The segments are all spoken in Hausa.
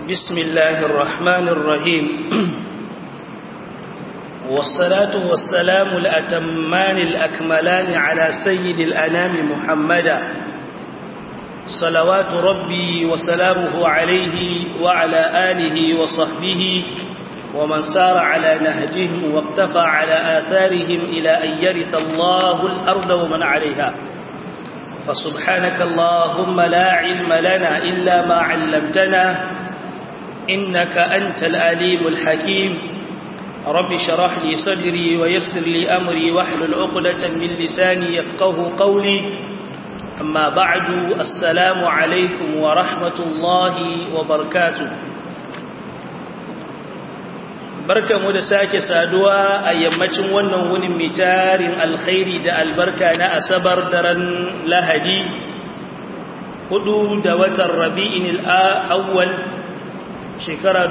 بسم الله الرحمن الرحيم والصلاة والسلام الأتمان الأكملان على سيد الأنام محمدا صلوات ربي وسلامه عليه وعلى آله وصحبه ومن سار على نهجهم واقتفى على آثارهم إلى أن يرث الله الأرض ومن عليها فسبحانك اللهم لا علم لنا إلا ما علمتنا إنك أنت الأليم الحكيم رب شرح لي صدري ويسر لي أمري واحلل عقدة من لساني يفقه قولي أما بعد السلام عليكم ورحمة الله وبركاته barka mu da sake saduwa a yammacin wannan wunin mai tarin alkhairi da albarka na asabar daren lahadi hudu da watan rabi'in al'awwal shekara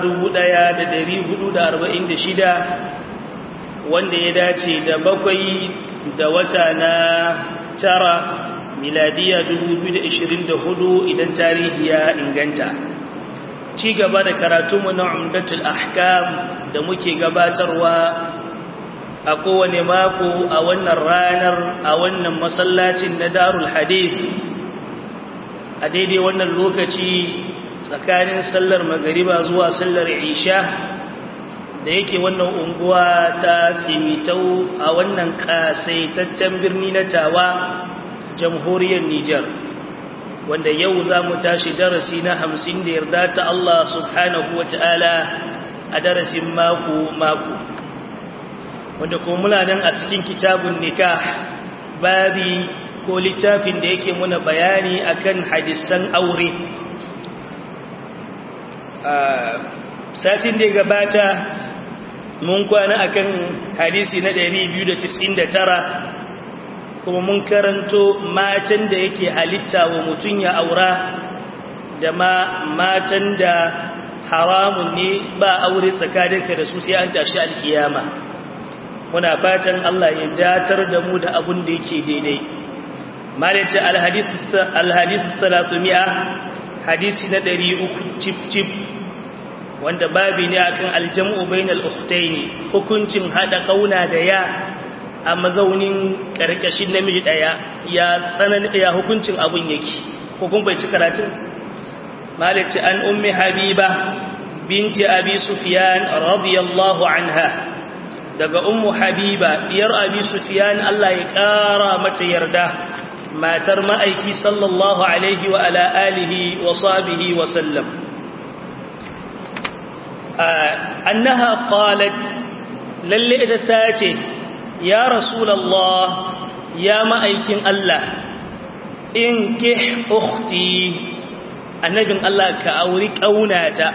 shida, wanda ya dace da bakwai da wata na tara miladiya hudu idan tarihi ya inganta ci gaba da karatunmu na umdatul ahkam da muke gabatarwa a kowane mako a wannan ranar a wannan masallacin na darul hadith a daidai wannan lokaci tsakanin sallar magariba zuwa sallar isha da yake wannan unguwa ta tsimitau a wannan kasaitaccen birni na tawa jamhuriyar Nijar wanda yau za mu tashi darasi na hamsin da yarda ta Allah subhanahu wa ta'ala a darasin mako-mako wanda kuma muna nan a cikin kitabun nikah babi ko littafin da yake muna bayani akan hadisan aure satin da gabata mun kwana akan hadisi na 299 kuma mun karanto matan da yake halitta wa mutum ya aura da ma matan da haramun ne ba aure tsakaninka da su sai an tashi alkiyama muna fatan Allah ya datar da mu da abun da yake daidai malaita alhadith alhadith 300 hadisi na 300 chip chip wanda babi ne akan aljam'u bainal ukhtaini hukuncin hada kauna da ya a mazaunin karkashin namiji daya ya tsanan ya hukuncin abun yake hukun bai ci karatun malati an ummi habiba binti abi sufyan radiyallahu anha daga ummu habiba diyar abi sufyan Allah ya kara mata yarda matar ma'aiki sallallahu alaihi wa ala alihi wa sahbihi wa sallam annaha qalat lalle ita ta ce ya rasulallah ya ma'aikin Allah in ke ukhti annabin Allah ka auri ƙaunata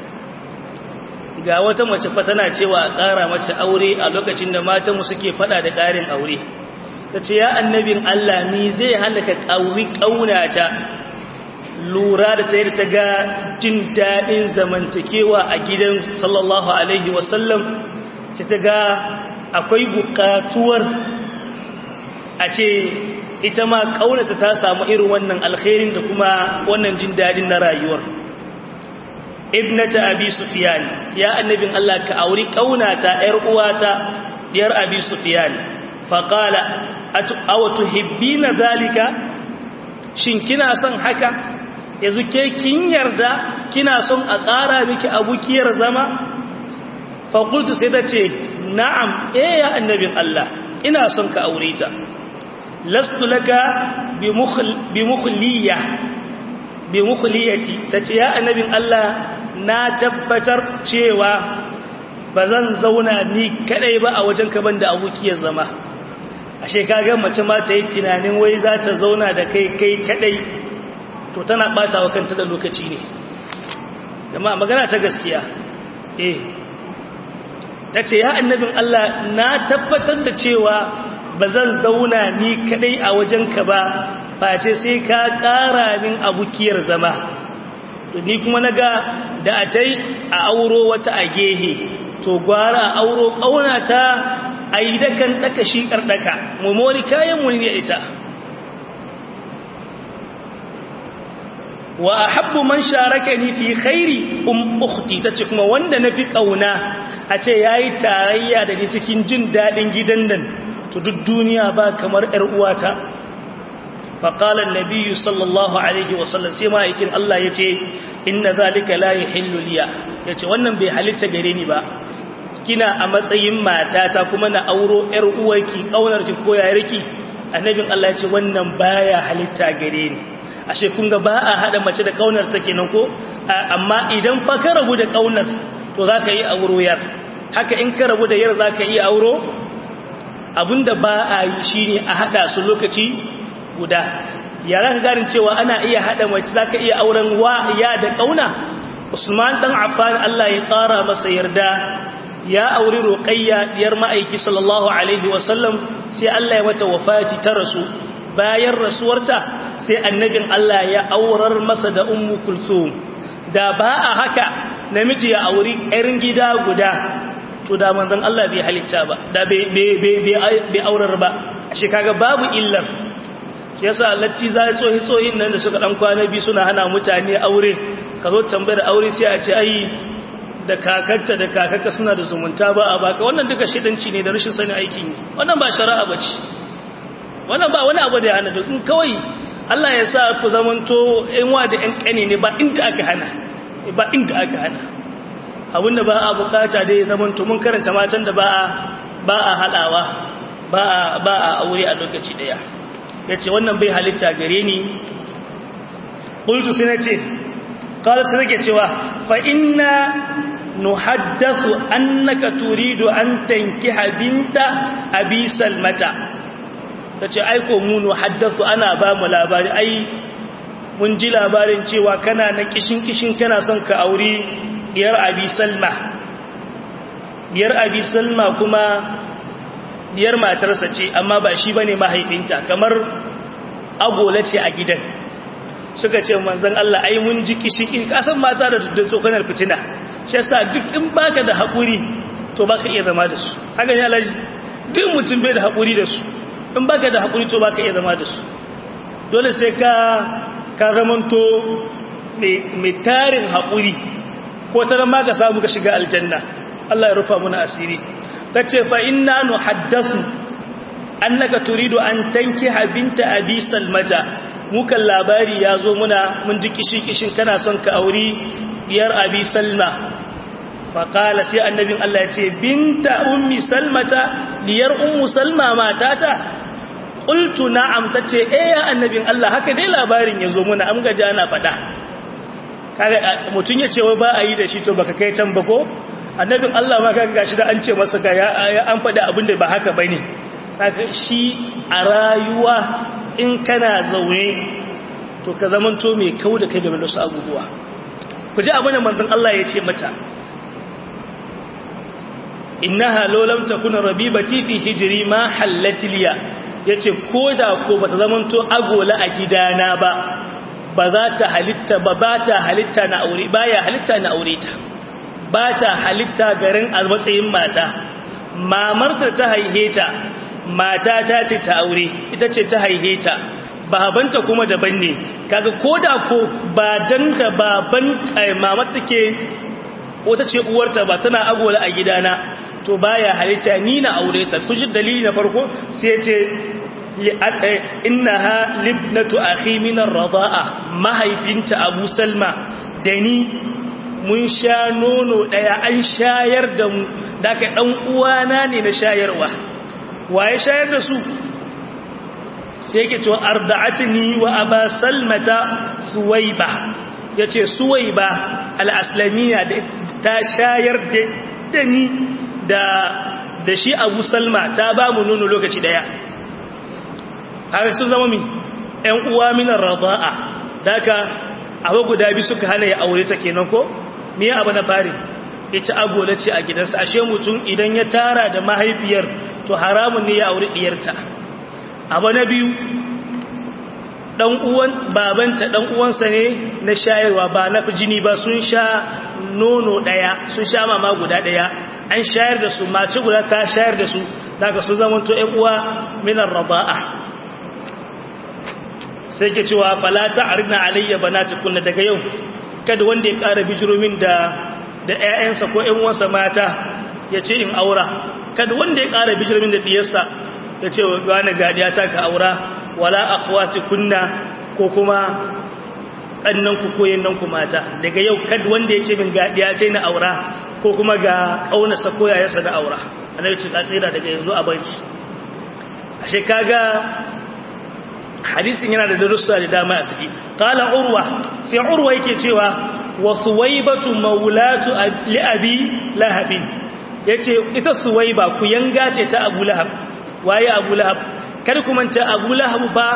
ga wata mace fa tana cewa a ƙara mace aure a lokacin da matanmu suke fada da ƙarin aure ta ce ya annabin Allah ni zai hana ka auri ƙaunata lura da ta yi ta ga jin daɗin zamantakewa a gidan sallallahu alaihi wasallam sai ta ga akwai buƙatuwar a ce ita ma ƙaunata ta samu irin wannan alkhairin da kuma wannan jin daɗin na rayuwar ibnata abi sufyan ya annabin Allah ka auri ƙaunata ƴar uwata diyar abi sufyan faqala aw tuhibbina zalika shin kina son haka yanzu ke kin yarda kina son a ƙara miki abukiyar zama faƙultu sai ta ce na'am eh ya annabin Allah ina son ka aure ta lastu laka bi mukhliya bi mukhliyati tace ya annabin Allah na tabbatar cewa bazan zauna ni kadai ba a wajen ka banda abukiyar zama ashe kaga mace ma ta yi tunanin wai za ta zauna da kai kai kadai to tana bata wa kanta da lokaci ne amma magana ta gaskiya eh tace ya annabin Allah na tabbatar da cewa bazan zauna ni kadai a wajenka ba face sai ka ƙara min abukiyar zama ni kuma naga da atai a auro wata a gehe to gwara auro kaunata ai dakan daka shi kardaka mu mori kayan mu ne ita wa ahabbu man sharakani fi khairi um ukhti tace kuma wanda nafi kauna a ce yayi tarayya da ni cikin jin dadin gidan nan to duk duniya ba kamar yar uwata fa qala an-nabiy sallallahu alaihi wasallam sai ma yakin Allah yace inna zalika la yahillu liya yace wannan bai halitta gare ni ba kina a matsayin matata kuma na auro yar uwarki kaunarki ko yayarki annabin Allah yace wannan baya halitta gare ni ashe kun ga ba a hada mace da kaunar ta kenan ko amma idan fa ka rabu da kaunar to zaka yi auro yar haka in ka rabu da yar zaka yi auro abinda ba a yi shine a hada su lokaci guda ya zaka garin cewa ana iya hada mace zaka iya auren wa ya da kauna Usman dan Affan Allah ya kara masa yarda ya auri Ruqayya diyar ma'aiki sallallahu alaihi wasallam sai Allah ya mata wafati ta rasu bayan rasuwarta sai annabin Allah ya aurar masa da ummu kulsum da ba a haka namiji ya auri irin gida guda to da manzon Allah bai halitta ba da bai aurar ba shi kaga babu illar shi yasa latti zai tsohi tsohin nan da suka dan kwana bi suna hana mutane aure ka zo tambayar aure sai a ce ai da kakarta da kakarka suna da zumunta ba a baka wannan duka shidanci ne da rashin sani aikin wannan ba shari'a bace wannan ba wani abu da ya hana duk in kawai Allah ya sa ku zamanto ƴan wa da ƴan ƙane ne ba inda aka hana ba inda aka hana abinda ba a bukata dai ya zamanto mun karanta matan da ba a ba a halawa ba a ba a aure a lokaci daya yace wannan bai halitta gare ni qultu sai nace qala sai nake cewa fa inna nuhaddathu annaka turidu an tankiha binta abi salmata ta ce aiko munu haddasu ana ba mu labari ai mun ji labarin cewa kana na kishin-kishin kana son ka auri diyar abi salma diyar abi salma kuma diyar matarsa ce amma ba shi bane mahaifinta kamar agola ce a gidan suka ce manzon Allah ai mun ji kishin kasan mata da tsokanar fitina shi yasa duk in baka da haƙuri to baka iya zama da su haka ne alaji duk mutum bai da haƙuri da su in baka da haƙuri to baka iya zama da su dole sai ka ka zamanto mai tarin haƙuri ko ta zama ka samu ka shiga aljanna Allah ya rufa muna asiri ta ce fa inna nu haddasu annaka turidu an tanki binta abi salmata mukan labari ya zo muna mun ji kishi-kishin kana son ka auri biyar abi salma faƙala sai annabin Allah ya ce binta ummi salmata diyar ummu salma matata qultu na'am tace eh ya annabin Allah haka dai labarin yazo muna am gaja na fada kaga mutun yace wai ba a yi da shi to baka kai can ba ko annabin Allah ma kaga gashi da an ce masa ga ya an fada abin da ba haka bane kaga shi a rayuwa in kana zaune to ka zamanto mai kau da kai game da su abubuwa ku ji abin da manzon Allah ya ce mata innaha law lam takuna rabibati fi hijri ma hallatiliya ya ce ko da ko ba ta zamanto agola a gidana ba ba za ta halitta ba ba ta halitta na aure ba ya halitta na aure ta ba ta halitta garin a matsayin mata mamarta ta haihe ta mata ta ce ta aure ita ce ta haihe ta babanta kuma daban ne kaga ko da ko ba dan da baban mamata ke wata ce uwarta ba tana agola a gidana to baya halitta ni na aure ta kuji dalili na farko sai ce innaha libnatu akhi min ar-rida'a mahaifinta Abu Salma da ni mun sha nono daya an shayar da mu daga dan uwana ne na shayarwa waye shayar da su sai yake cewa arda'atni wa aba salmata suwaiba yace suwaiba al-aslamiyya ta shayar da ni da da shi abu salma ta ba mu nono lokaci daya har sun zama mi ‘yan uwa minar raza'a daga abu guda bi suka hana ya aure ta kenan ko me abu na fari ita agola ce a gidansa ashe mutum idan ya tara da mahaifiyar to haramun ne ya aure diyarta abu na biyu dan uwan babanta dan uwansa ne na shayarwa ba na jini ba sun sha nono daya sun sha mama guda daya an shayar da su mace guda ta shayar da su daga su zama to ƴan uwa minar raba'a sai ke cewa fala ta'ridna alayya banatikunna daga yau kada wanda ya ƙara bijiromin da da ƴaƴansa ko ƴan uwansa mata ya ce in aura kada wanda ya ƙara bijiromin da diyarsa ya ce wani gadiya ta ka aura wala akhwatikunna ko kuma kannan ku koyen nan ku mata daga yau kada wanda ya ce min gadiya ta na aura ko kuma ga kaunarsa ko yayarsa na aura annabi ce ka tsira daga yanzu a bari ashe kaga hadisin yana da darussa da dama a ciki qala urwa sai urwa yake cewa wa suwaybatu maulatu li abi lahab yace ita suwayba ku yanga ce ta abu lahab waye abu lahab kar ku manta abu lahab ba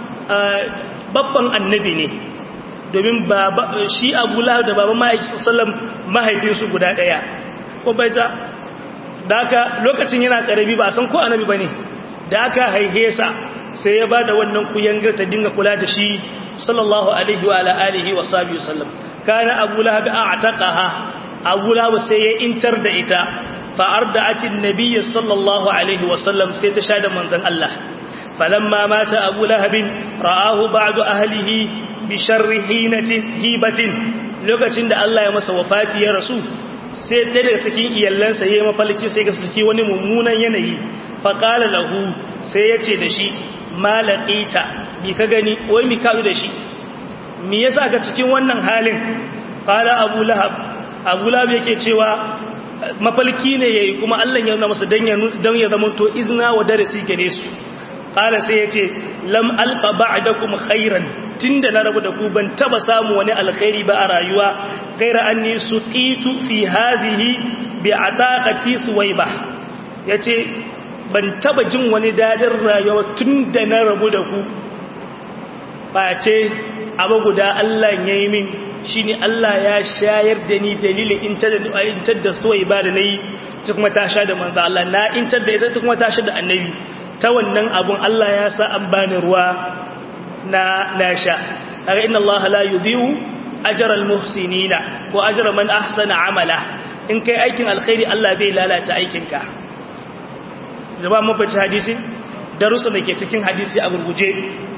babban annabi ne domin baba shi abu lahab da baban ma'aikata sallam mahaifinsu guda daya ko bai ta da aka lokacin yana karabi ba san ko annabi bane da aka haihe sa sai ya bada wannan kuyangar ta dinga kula da shi sallallahu alaihi wa alihi wa sahbihi sallam kana abu lahab a'taqaha abu lahab sai ya intar da ita fa arda'atin nabiy sallallahu alaihi wa sallam sai ta sha da manzon Allah falamma mata abu lahab ra'ahu ba'du ahlihi bi sharri hinatin hibatin lokacin da Allah ya masa wafati ya rasu sai ɗaya daga cikin iyalansa ya yi mafalki sai ga suke wani mummunan yanayi faƙala lahu sai ya ce da shi malaƙita bi ka gani wai mi kazu da shi mi yasa ka cikin wannan halin ƙala abu lahab abu lahab yake cewa mafalki ne ya yi kuma allah ya nuna masa don ya zama to izina wa darasi gare su ƙala sai ya ce lam alƙa ba'dakum khairan tunda na rabu da ku ban taba samu wani alkhairi ba a rayuwa gaira anni suqitu fi hadhihi bi ataqati suwayba yace ban taba jin wani dadin rayuwa tunda na rabu da ku face abu guda Allah yayi min shine Allah ya shayar da ni dalilin intar da intar da suwayba da nayi ta kuma ta sha da manzo Allah na intar da ita ta kuma ta sha da annabi ta wannan abun Allah ya sa an bani ruwa na nasha aga inna Allah la yudhi'u ajral muhsinina ko ajra man ahsana amala in kai aikin alkhairi Allah bai lalata aikinka zaba mun fice hadisi darussa da ke cikin hadisi a gurguje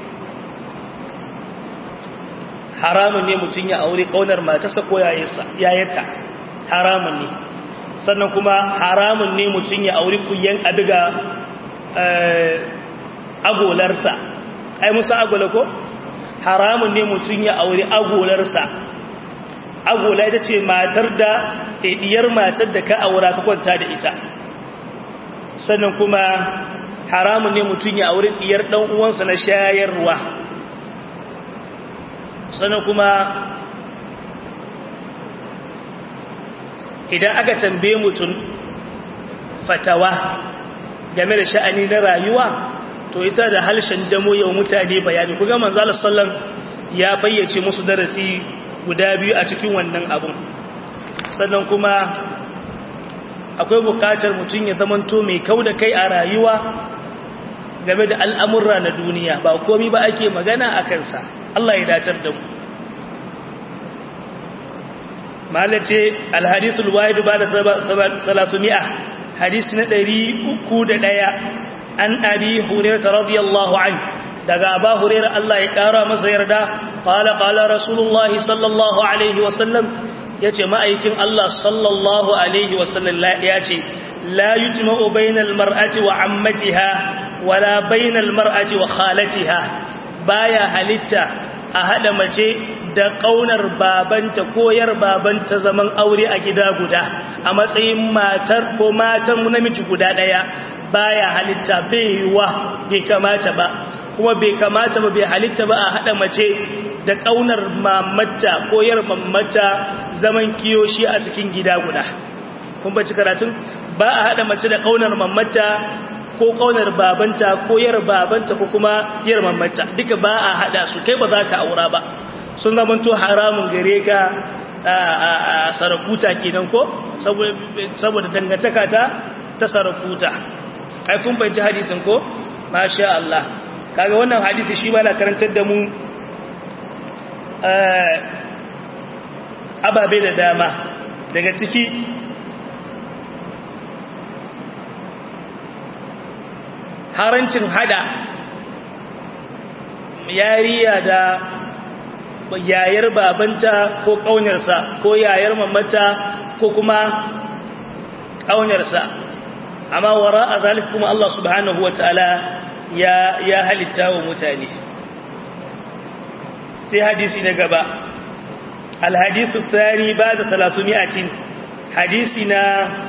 haramun ne mutun ya aure kaunar matarsa ko yayarta haramun ne sannan kuma haramun ne mutun ya aure kuyan abiga agolarsa ai musa agola ko haramun ne mutum ya aure agolarsa agola ita ce matar da ɗiyar matar da ka aura ka kwanta da ita sannan kuma haramun ne mutum ya aure ɗiyar ɗan uwansa na shayarwa sannan kuma idan aka tambaye mutum fatawa game da sha'ani na rayuwa to ita da halshen damo yau mutane bayani kuga manzala sallam ya bayyace musu darasi guda biyu a cikin wannan abun sannan kuma akwai bukatar mutum ya zamanto mai kau da kai a rayuwa game da al'amurra na duniya ba komi ba ake magana a kansa Allah ya dacar da mu malace alhadisul wahidu ba da salasumi'a hadisi na ɗari uku da ɗaya an abi hurairah radiyallahu anhu daga aba hurairah Allah ya kara masa yarda qala qala rasulullahi sallallahu alaihi wasallam yace ma'aikin Allah sallallahu alaihi wasallam yace la yujma'u bainal mar'ati wa ammatiha wala bainal mar'ati wa khalatiha baya halitta a hada mace da kaunar babanta ko yar babanta zaman aure a gida guda a matsayin matar ko matan namiji guda daya baya halitta bai wa bai kamata ba kuma bai kamata ba bai halitta ba a hada mace da kaunar mamata ko yar mamata zaman kiyoshi a cikin gida guda kun ba ci karatun ba a hada mace da kaunar mamata ko kaunar babanta ko yar babanta ko kuma yar mamata duka ba a hada su kai ba za ka aura ba sun zamanto haramun gare ka a sarakuta kenan ko saboda dangantaka ta ta sarakuta ai kun bai ji hadisin ko masha Allah kaga wannan hadisi shi ba na karantar da mu ababe da dama daga ciki harancin hada yariya da yayar babanta ko ƙaunarsa ko yayar mamata ko kuma ƙaunarsa amma wara a zalik kuma Allah subhanahu wa ta'ala ya, ya halitta wa mutane sai hadisi na gaba alhadisu tsari ba da talasumiyatin hadisi na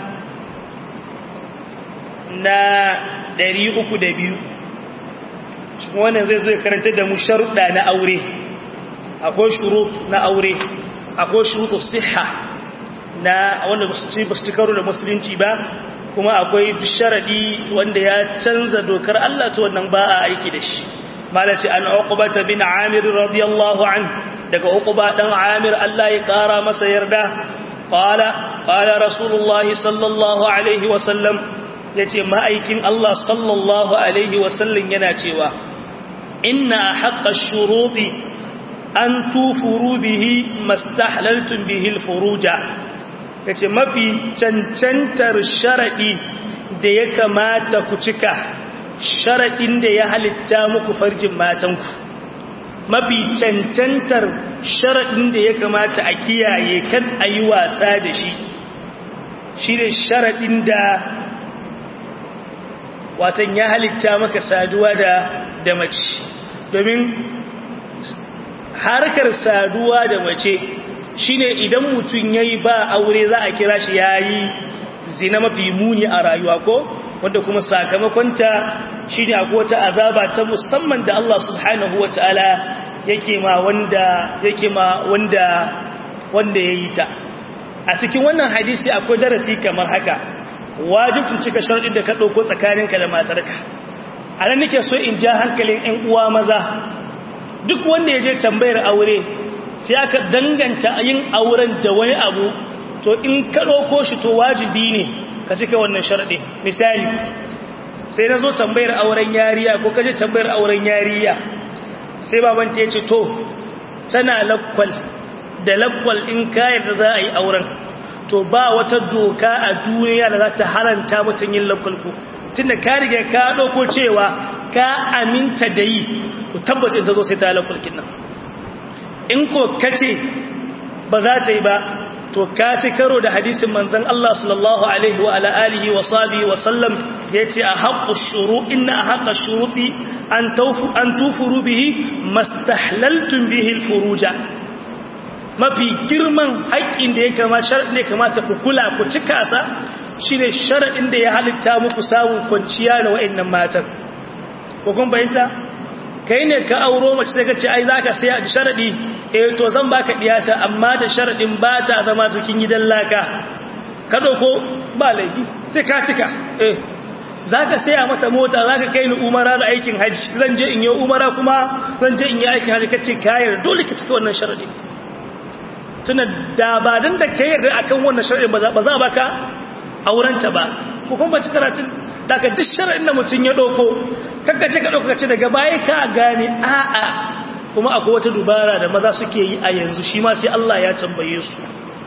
na ɗari uku da biyu wannan zai zai karanta da mu sharuɗa na aure akwai shurut na aure akwai shurutu siha na wanda ba su ci karo da musulunci ba kuma akwai sharadi wanda ya canza dokar Allah ta wannan ba a aiki da shi malaci an uqbata bin amir radiyallahu an daga uqba dan amir Allah ya kara masa yarda qala qala rasulullah sallallahu alaihi wa sallam yace ma'aikin Allah sallallahu alaihi wa sallam yana cewa inna haqqa shuruti an tufuru bihi mastahlaltum bihi alfuruja yace mafi cancantar sharadi da ya kamata ku cika sharadin da ya halitta muku farjin matanku mafi cancantar sharadin da ya kamata a kiyaye kan ayi wasa da shi shine sharadin da watan ya halitta maka saduwa da da mace domin harkar saduwa da mace shine idan mutum yayi ba aure za a kira shi yayi zina mafi muni a rayuwa ko wanda kuma sakamakonta shine akwai wata azaba ta musamman da Allah subhanahu wataala yake ma wanda yake ma wanda wanda yayi ta a cikin wannan hadisi akwai darasi kamar haka wajibin cika sharadin da ka dauko tsakaninka da matarka anan nake so in ja hankalin ƴan uwa maza duk wanda ya je tambayar aure sai aka danganta yin auren da wani abu to in ka ɗauko shi to wajibi ne ka cika wannan sharaɗi misali sai na zo tambayar auren yariya ko kaje tambayar auren yariya sai babanta ya ce to tana lakwal da lakwal in kayan da za a yi auren to ba wata doka a duniya da za ta haranta mutum yin lakwal ko tunda ka riga ka ɗauko cewa ka aminta da yi to tabbacin ta zo sai ta lakwalkin nan in ko kace ba za ta yi ba to ka ci karo da hadisin manzon Allah sallallahu alaihi wa ala alihi wa sahbihi wa sallam yace a haqqu shuru inna haqqa shuruti an tawfu an tufuru bihi mastahlaltum bihi alfuruja mafi girman haƙƙin da ya kama sharadin da ya kamata ku kula ku cika sa shine sharadin da ya halitta muku samun kwanciya da wa'annan matan ko kun bayyana kai ne ka auro mace sai ka ce ai zaka sai a sharadi eh to zan baka diyata amma da sharadin ba ta zama cikin gidan laka ka dauko ba laifi sai ka cika eh zaka saya mata mota zaka kai ni umara da aikin haji zan je in yi umara kuma zan je in yi aikin haji kace kayar dole ka cika wannan sharadi tuna da ba dan da kai yarda akan wannan sharadi ba za ba baka aurenta ba ko kuma ba ci karatun daga duk shara'in da mutum ya ɗauko kakkace ka ɗaukace daga baya ka gane a'a kuma akwai wata dubara da maza suke yi a yanzu shi ma sai Allah ya tambaye su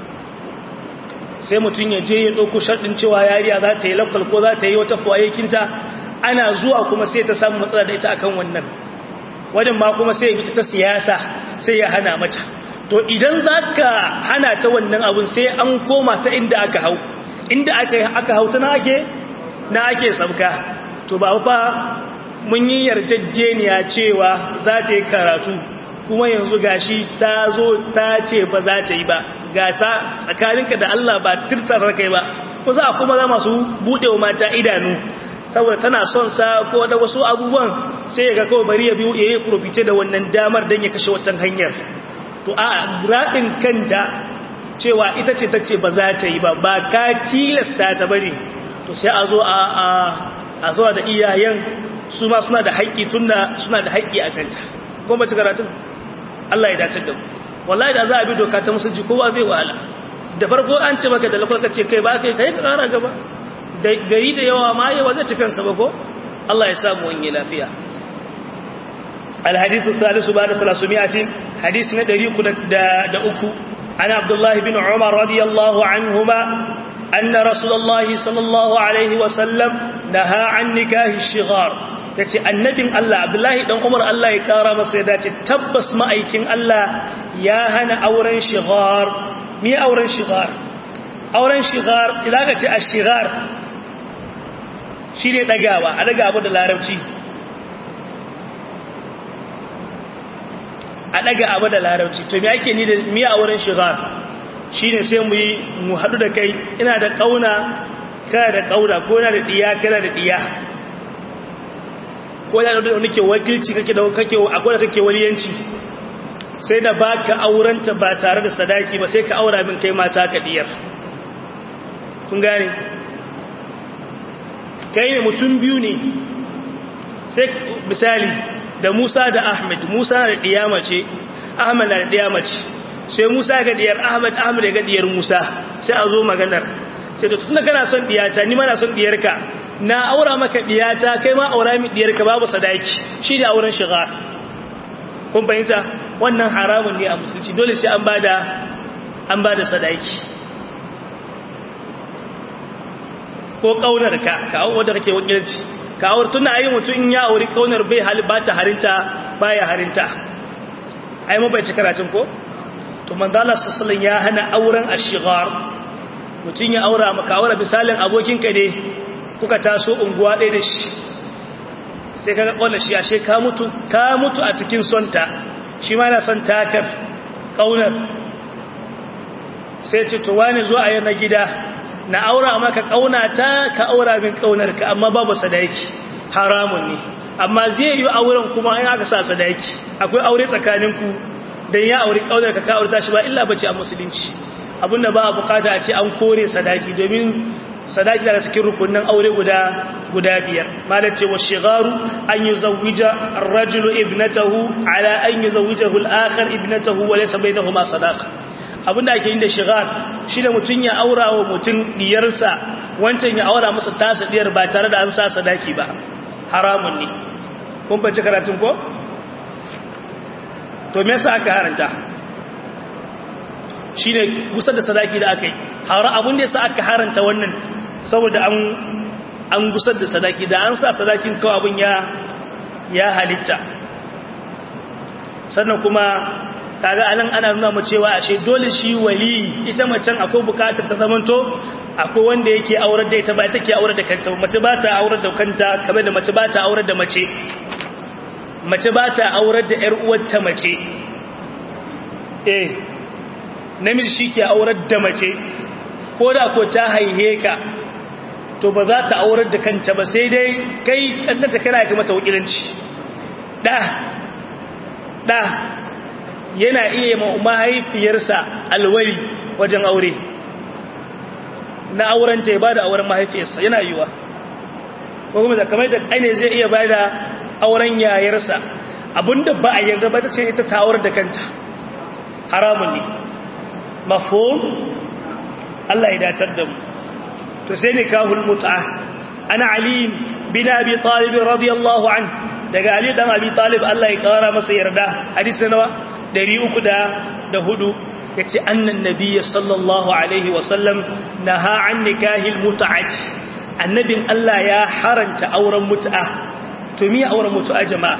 sai mutum ya je ya ɗauko sharɗin cewa yariya za ta yi lafal ko za ta yi wata fuwayekinta ana zuwa kuma sai ta samu matsala da ita akan wannan wajen ma kuma sai ya fita ta siyasa sai ya hana mata to idan za ka hana ta wannan abun sai an koma ta inda aka hau inda aka hau ta na ake na ake sabka to ba fa mun yi yarjejeniya cewa za ta yi karatu kuma yanzu gashi ta zo ta ce ba za ta yi ba ga ta tsakaninka da Allah ba tirtar kai ba kusa kuma za masu buɗewa mata idanu saboda tana son sa ko da wasu abubuwan sai ya ga kawai bari ya biyu ya yi profite da wannan damar don ya kashe watan hanyar to a raɗin kanta cewa ita ce ta ce ba za ta yi ba ba ka tilasta ta bari to sai a zo a zuwa da iyayen su ma suna da haƙƙi tunda suna da haƙƙi a kanta kuma ba ci karatun Allah ya dace da mu wallahi da za a bi doka ta musulci kowa zai wahala da farko an ce maka da lafarka ce kai ba kai kai ka kara gaba da gari da yawa ma yawa zai ci kansa ba ko Allah ya samu wani lafiya الحديث الثالث بعد 300 حديث ندري da uku عن عبد الله بن عمر رضي الله عنهما أن رسول الله صلى الله عليه وسلم نهى عن نكاه الشغار ya ce annabin Allah abdullahi ɗan umar Allah ya ƙara masa ya dace tabbas ma'aikin Allah ya hana auren shigar mi auren shigar auren shigar idan ka ce a shigar shi ne ɗagawa a ɗaga abu da larabci a ɗaga abu da larabci to mi ake ni da mi auren shigar shi ne sai mu yi mu haɗu da kai ina da ƙauna kana da ƙauna ko yana da ɗiya kana da ɗiya ko yana da wani ke wakilci kake da kake akwai da kake waliyanci sai da baka aurenta ba tare da sadaki ba sai ka aura min kai mata ka diyar kun gane kai ne mutum biyu ne sai misali da Musa da Ahmed Musa na da diya mace Ahmed na da diya mace sai Musa ga diyar Ahmed Ahmed ga diyar Musa sai a zo maganar sai da tunda kana son diyata ni ma na son diyarka na aura maka diyata kai ma aura mi diyarka babu sadaki shi ne auren shiga kun fahimta wannan haramun ne a musulci dole sai an bada an bada sadaki ko kaunar ka ka aure da kake wakilci ka aure tunda ayi mutum in ya aure kaunar bai hali ba ta harinta baya harinta ai mu bai ci karatun ko to manzo Allah sallallahu ya hana auren ashigar mutum ya aura maka aure misalin abokinka ne kuka taso unguwa ɗaya da shi sai kaga ƙwallo shi ashe ka mutu ka mutu a cikin sonta shi ma yana son takar ƙaunar sai ce to wani zuwa a na gida na aura maka ƙaunata ka aura min ƙaunarka amma babu sadaki haramun ne amma zai yi auren kuma in aka sa sadaki akwai aure tsakaninku don ya auri ƙaunarka ka aurta shi ba illa bace a musulunci abinda ba a bukata a ce an kore sadaki domin sadaki daga cikin rukunin aure guda guda biyar malar cewa shigaru an yi zawija rajulu ibnatahu ala an yi zawijahu al'akar ibnatahu wa laysa bainahuma sadaqa abinda ake yin da shigar shine mutun ya aura wa mutun diyarsa wancan ya aura masa tasa diyar ba tare da an sa sadaki ba haramun ne kun bace karatun ko to me yasa aka haranta shine kusa da sadaki da aka yi har abin da yasa aka haranta wannan saboda an an gusar da sadaki da an sa sadakin kawai abin ya ya halitta sannan kuma kaga anan ana nuna mu cewa ashe dole shi wali ita macen akwai bukatar ta zamanto akwai wanda yake aurar da ita ba ita ke aurar da kanta mace ba ta aurar da kanta kamar da mace ba ta aurar da mace mace ba ta aurar da ƴar uwarta mace eh namiji shi ke aurar da mace ko da ko ta haihe ka to ba za ta aurar da kanta ba sai dai kai ɗannata kana ga mata wakilanci ɗa ɗa yana iya mahaifiyarsa alwali wajen aure na auren ta ya ba da auren mahaifiyarsa yana yiwa ko kuma da kamar da ƙane zai iya ba da auren yayarsa abinda ba a yarda ba ta ce ita ta aurar da kanta haramun ne mafhum Allah ya datar da mu to sai ne kahul mut'a ana ali bin abi talib radiyallahu an daga ali dan abi talib Allah ya kara masa yarda hadisi nawa 304 yace annan nabiyyi sallallahu alaihi wa sallam naha an nikahil mut'ati annabin Allah ya haranta auren mut'a to me auren mut'a jama'a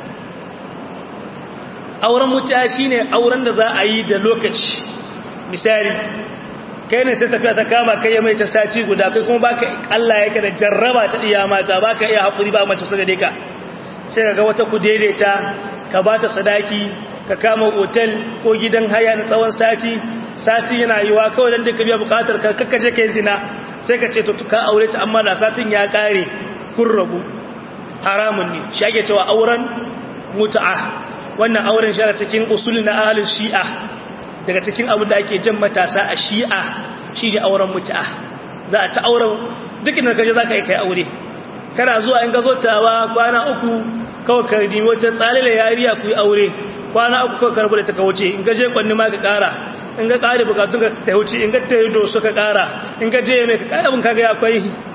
auren mut'a shine auren da za a yi da lokaci misali kai ne sai tafiya ta kama kai mai ta sati guda kai kuma baka Allah yake da jarraba ta iya mata baka iya hakuri ba mace sai ka sai kaga wata ku daidaita ka bata sadaki ka kama hotel ko gidan haya na tsawon sati sati yana yiwa kawai dan duka biya bukatar ka kakkace kai zina sai ka ce to ka aure ta amma da satin ya kare kun rabu haramun ne shi ake cewa auren mut'a wannan auren shi cikin usul na ahlus shi'a daga cikin abu da ake jan matasa a shi'a shi ne auren mutu'a za a ta auren dukkan da kaje za ka yi kai aure kana zuwa in gazo tawa kwana uku kawai ka nemi wata tsalila yariya ku yi aure kwana uku kawai karbu da ta kauce in gaje kwanni ma ka kara in ga kare bukatun ka ta wuce in ga ta yi doso ka kara in ga je mai ka kara abin kaga akwai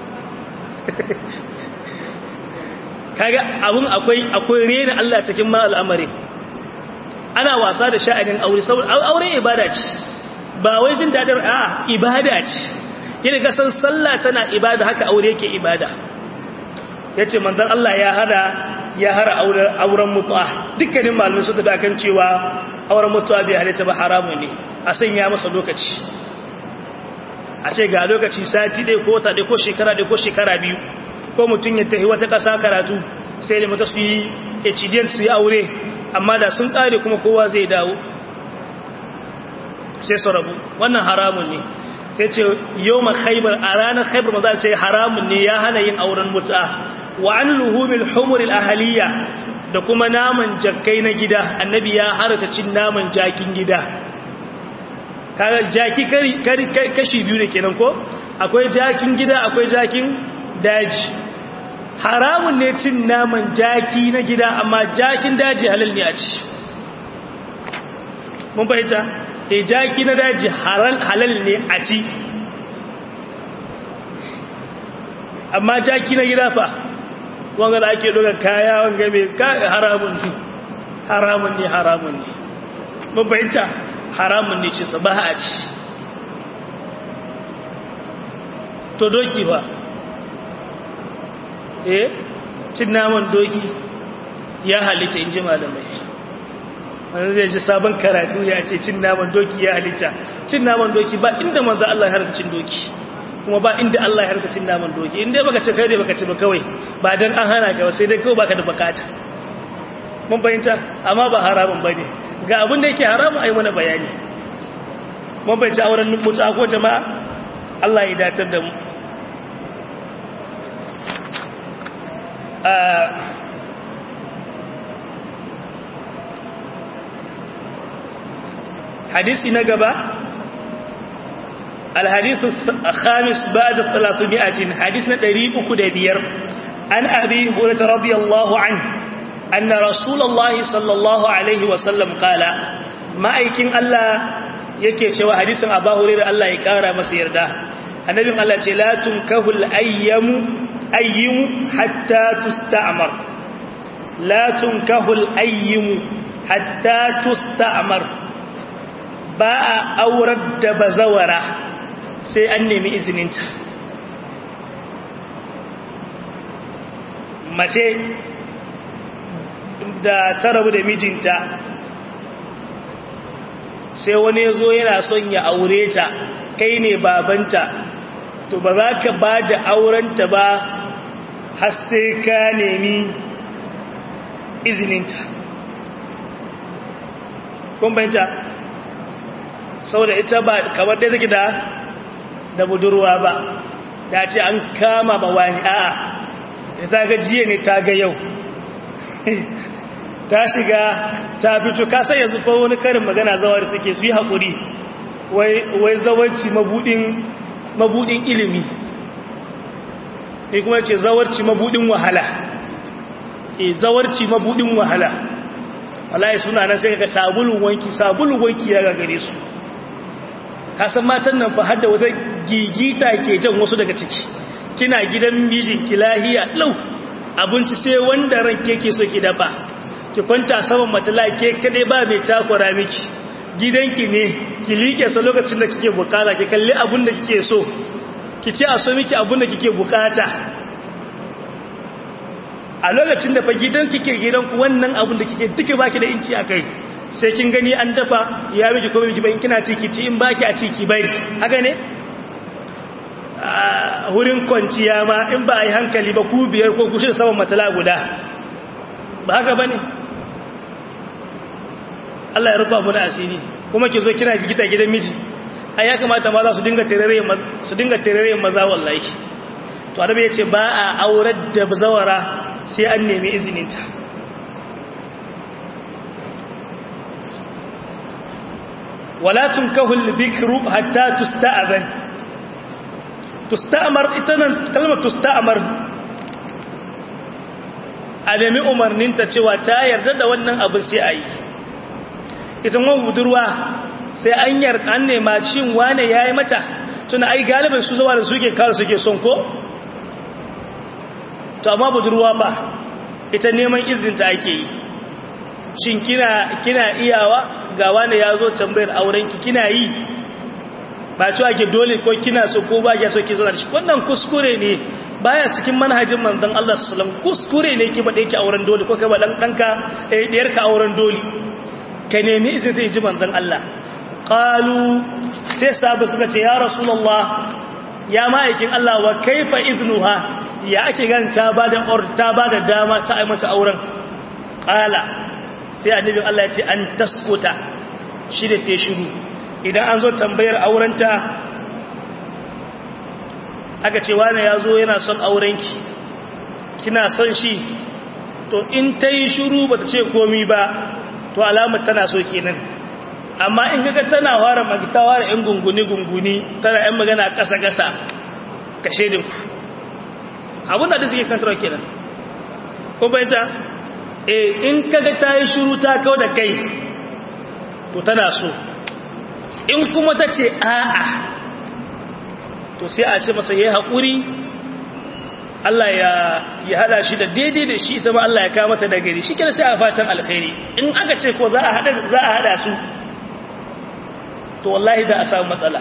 kaga abin akwai akwai rena Allah cikin ma al'amari ana wasa da sha'anin aure saboda aure ibada ce ba wai jin dadin a ibada ce yadda ga san sallah tana ibada haka aure yake ibada yace manzon Allah ya hada ya hara auren mutu'a dukkanin malamai su tafi akan cewa auren mutu'a bai halitta ba haramu ne a sanya masa lokaci a ce ga lokaci sati ɗaya ko wata ɗaya ko shekara ɗaya ko shekara biyu ko mutum ya tafi wata ƙasa karatu sai da mutu su yi hdn su yi aure amma da sun ƙare kuma kowa zai dawo sai su rabu wannan haramun ne sai ce yau ma khaibar a ranar khaibar maza ce haramun ne ya hana yin auren mutu'a wa an luhumil humuril ahaliya da kuma naman jakkai na gida annabi ya harata cin naman jakin gida kaga jaki kashi biyu ne kenan ko akwai jakin gida akwai jakin daji haramun ne cin naman jaki na gida amma jakin daji halal ne a ci mun fahimta e jaki na daji halal ne a ci amma jaki na gida fa wanga da ake doga kaya wanga mai haramun ne haramun ne haramun ne mun fahimta haramun ne ce sa ba a ci to doki ba eh cin naman doki ya halitta in ji malamai wani zai ji sabon karatu ya ce cin naman doki ya halitta cin naman doki ba inda manzo Allah ya harka cin doki kuma ba inda Allah ya harka cin naman doki inda baka ce kai dai baka ci ba kawai ba dan an hana ka sai dai kawai baka da bukata mun fahimta amma ba haramun bane ga abin da yake haramun ai mana bayani mun fahimci auren mutu'a ko jama'a Allah ya datar da mu حديث نقبة الحديث الخامس بعد الثلاثمائة حديثنا دريب كدبير عن أبي هريرة رضي الله عنه أن رسول الله صلى الله عليه وسلم قال ما أيكين الله yake cewa hadisin Abu Hurairah Allah ya kara masa yarda annabin Allah ce la tunkahul ayyamu ayyimu hatta tusta'mar la tunkahul ayyimu hatta tusta'mar ba a aurar da bazawara sai an nemi izininta mace da ta rabu da mijinta sai wani ya zo yana son ya aure ta kai ne babanta to ba za ka ba da aurenta ba har sai ka nemi izininta kun bayanta saboda ita ba kamar dai take da da budurwa ba da ce an kama ba wani a'a ta ga jiya ne ta ga yau ta shiga ta fito ka sai yanzu fa wani karin magana zawar suke su yi haƙuri wai zawarci mabudin mabudin ilimi ne kuma ce zawarci mabudin wahala e zawarci mabudin wahala wallahi suna nan sai ka sabulun wanki sabulun wanki ya gagare su kasan matan nan fa har da wata gigita ke jan wasu daga ciki kina gidan mijin ki lahiya lau abinci sai wanda ranke ke so ki dafa ki kwanta saman matala ke kadai ba mai takura miki gidanki ne ki liƙe sa lokacin da kike bukata ki kalli abin da kike so ki ce a so miki abin da kike bukata a lokacin da fa gidan kike gidanku wannan abin da kike duka baki da inci akai sai kin gani an dafa ya miki ko miki bayin kina ciki ci in baki a ciki bai haka ne hurin kwanciya ma in ba a yi hankali ba ku biyar ko kushin saman matala guda ba haka ba ne Allah ya rufa muna asiri kuma ki zo kina gita gidan miji ai ya kamata maza su dinga terere maza wallahi to adabi ya ce ba a aurar da zawara sai an nemi izininta wala tunkahul bikru hatta tusta'zan tusta'mar itanan kalmar tusta'mar a nemi umarninta cewa ta yarda da wannan abin sai a yi ita wani budurwa sai an yarda an nema cin wane ya yi mata tuna ai galibin su zuwa da suke kawo suke son ko? to amma budurwa ba ita neman izinta ake yi shin kina kina iyawa ga wane ya zo tambayar aurenki kina yi ba cewa ke dole ko kina so ko ba ya so ki zo da shi wannan kuskure ne baya cikin manhajin manzon Allah sallallahu alaihi wasallam kuskure ne ki bade ki auren dole ko kai ba dan danka eh diyar ka auren dole ka nemi izini zai ji manzon Allah qalu sai sabu suka ce ya rasulullah ya ma'aikin Allah wa kaifa iznuha ya ake gan ta bada or ta bada dama ta ai mata auren qala sai annabin Allah ya ce an taskuta shi da te shiru idan an zo tambayar aurenta aka ce wani ya zo yana son aurenki kina son shi to in ta yi shuru ba ta ce komi ba to alamar tana so kenan amma in kaga tana fara magita fara yan gunguni-gunguni tana yan magana ƙasa-ƙasa ka shaidin ku abin da suke kantarwa kenan ko bayanta eh in kaga ta yi shuru ta kawo da kai to tana so in kuma ta ce a'a to sai a ce masa yayi hakuri Allah ya ya hada shi da daidai da shi ita ma Allah ya kawo mata da gari shikenan sai a fatan alkhairi in aka ce ko za a hada za a hada su to wallahi da a samu matsala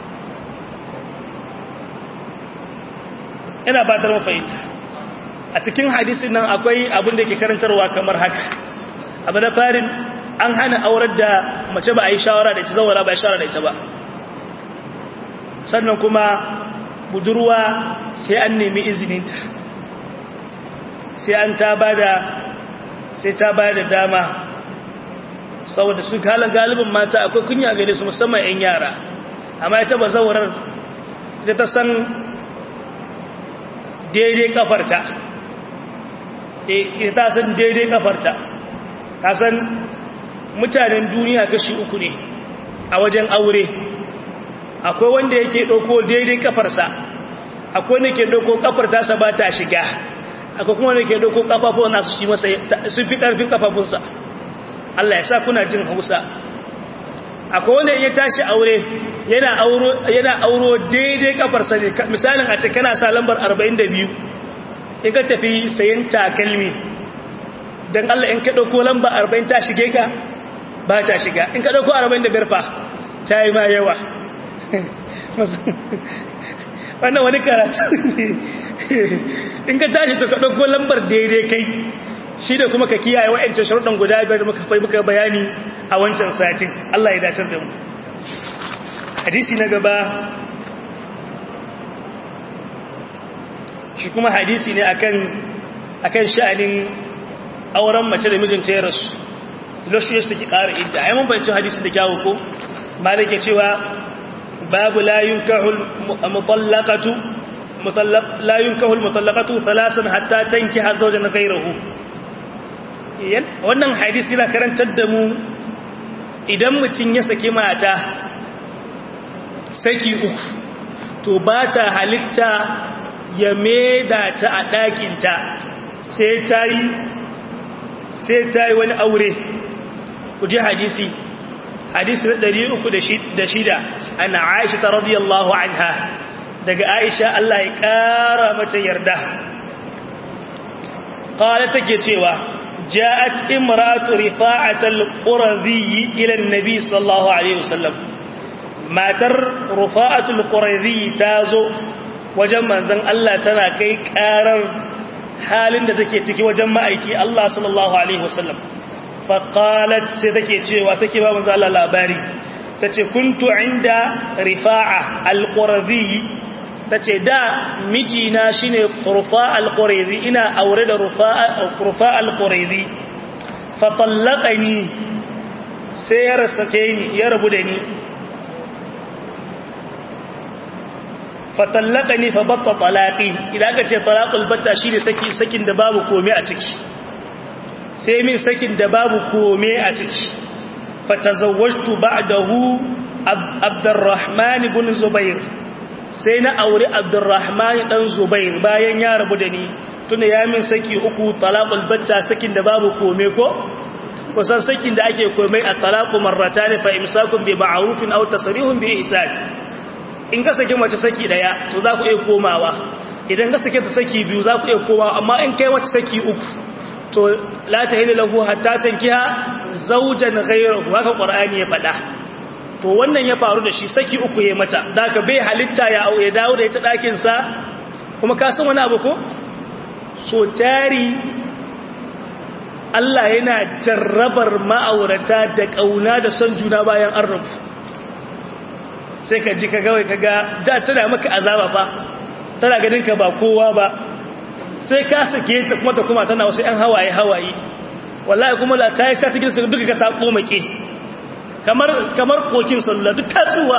ina ba ta fahimta a cikin hadisin nan akwai abin da ke karantarwa kamar haka abu na farin an hana aurar da mace ba a yi shawara da ita zawara ba a shawara da ita ba sannan kuma budurwa sai an nemi izininta sai an ta bada sai ta bada dama saboda su kalan galibin mata akwai kunya gare su musamman 'yan yara amma ita ba zawarar ita ta san daidai kafarta ita ta san daidai kafarta ta san mutanen duniya kashi uku ne a wajen aure akwai wanda yake ɗauko daidai kafarsa akwai wanda ke ɗauko kafar tasa ba ta shiga akwai kuma wanda ke ɗauko kafafun nasu shi masa sun fi ƙarfin kafafunsa Allah ya sa kuna jin hausa akwai wanda ya tashi aure yana auro yana auro daidai kafarsa ne misalin a ce kana sa lambar 42 in ka tafi sayan takalmi dan Allah in ka ɗauko lamba 40 ta shige ka ba ta shiga in ka ɗauko 45 fa ta yi ma yawa wannan wani karatu ne in ka tashi to ka ɗauko lambar daidai kai shi da kuma ka kiyaye wa'ancan sharuɗan guda biyar da muka fai muka bayani a wancan satin Allah ya dacar da mu hadisi na gaba shi kuma hadisi ne akan akan sha'anin auren mace da mijinta ya rasu loshi ya suke ƙara idda ai mun bayyana hadisi da kyawu ko malike cewa babu la yunkahul mutallaqatu mutallaq la yunkahul mutallaqatu thalasan hatta tankiha zawjan ghayrahu wannan hadisi yana karantar da mu idan mutum ya saki mata saki uku to ba ta halitta ya meda ta a ɗakinta sai ta yi sai ta yi wani aure ku ji hadisi hadisi na ɗari uku da shida ana aisha ta radiyallahu anha daga aisha Allah ya ƙara mata yarda ƙala take cewa ja'at imratu rifa'at al-qurazi ila an-nabi sallallahu alaihi wasallam matar rifa'at al-qurazi tazo wajen manzon Allah tana kai ƙarar halin da take ciki wajen ma'aiki Allah sallallahu alaihi wasallam faƙalat sai take cewa take ba manzo Allah labari tace kuntu inda rifa'a al-qurazi tace da mijina shine qurfa al-qurazi ina aure da rufa'a qurfa al-qurazi fa tallaqani sai ya rasake ni ya rabu da ni fa tallaqani fa batta talaqi idan ka ce talaqul batta shine saki sakin da babu komai a ciki sai min sakin da babu kome a ciki fatazawwajtu ba'dahu Abdurrahman ibn Zubair sai na aure Abdurrahman dan Zubair bayan ya rabu da ni tunda ya min saki uku talaqul batta sakin da babu kome ko kusan sakin da ake kome a talaqu marratan fa imsakun bi ma'rufin aw tasrihun bi ihsan in ka saki mace saki daya to za ku iya komawa idan ka sake ta saki biyu za ku iya komawa amma in kai mace saki uku to la tahillu lahu hatta tankiha zawjan ghayrahu haka qur'ani ya fada to wannan ya faru da shi saki uku ya mata daka bai halitta ya ya dawo da ita dakin sa kuma ka san wani abu ko so tari Allah yana jarrabar ma'aurata da ƙauna da son juna bayan an rabu sai ka ji ka gawai ka ga da tana maka azaba fa tana ganin ka ba kowa ba sai ka sake ta kuma ta kuma tana wasu 'yan hawaye hawaye wallahi kuma la ta yi sa ta gina su duka ka ta komake kamar kamar kokin sallah duk tatsuwa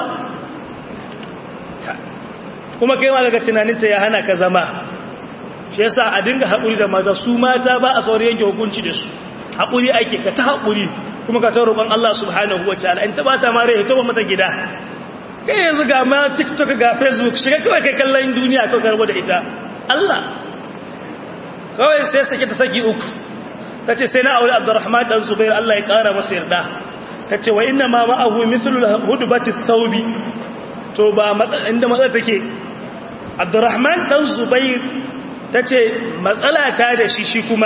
kuma kai ma daga tunaninta ya hana ka zama shi yasa a dinga haƙuri da maza su mata ba a saurin yanke hukunci da su haƙuri ake ka ta haƙuri kuma ka ta roƙon Allah subhanahu wa ta'ala in ta bata ma rai ta ba mata gida kai yanzu ga ma TikTok ga Facebook shiga kawai kai kallon duniya kawai garbo da ita Allah kawai sai sake ta saki uku ta ce sai na aure Abdurrahman dan Zubair Allah ya ƙara masa yarda ta ce wa inna ma ma'ahu mithlu hudbati thawbi to ba inda matsala take Abdurrahman dan Zubair ta ce matsala ta da shi shi kuma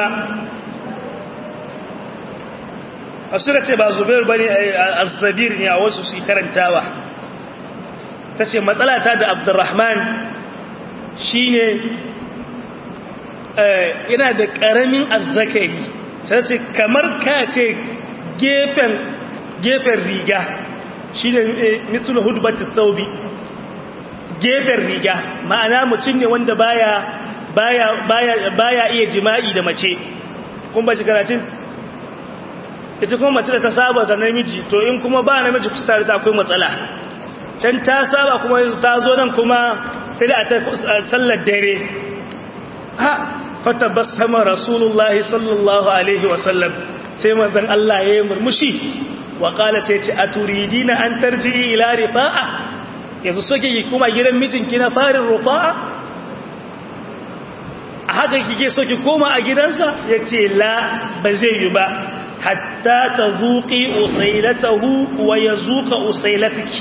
a suna ce ba zubair ba ne a zabir ne a wasu su karantawa ta ce matsala ta da abdurrahman shi ne yana da ƙaramin azzakari sai ce kamar ka ce gefen riga shi ne mitsul hudubatin saubi gefen riga ma'ana mutum ne wanda baya baya baya baya iya jima'i da mace kun ba shi karatun ita kuma mace da ta saba da namiji to in kuma ba namiji kusa tare ta akwai matsala can ta saba kuma ta zo nan kuma sai da a ta sallar dare ha fata basama rasulullahi sallallahu alaihi wasallam sai manzon Allah ya yi murmushi wa qala sai ce aturidina an tarji ila rifa'a yanzu soke ki kuma gidan mijinki na farin rufa'a a haka kike so ki koma a gidansa ya ce la ba zai yi ba hatta ta zuƙi usailatahu wa ya zuƙa usailataki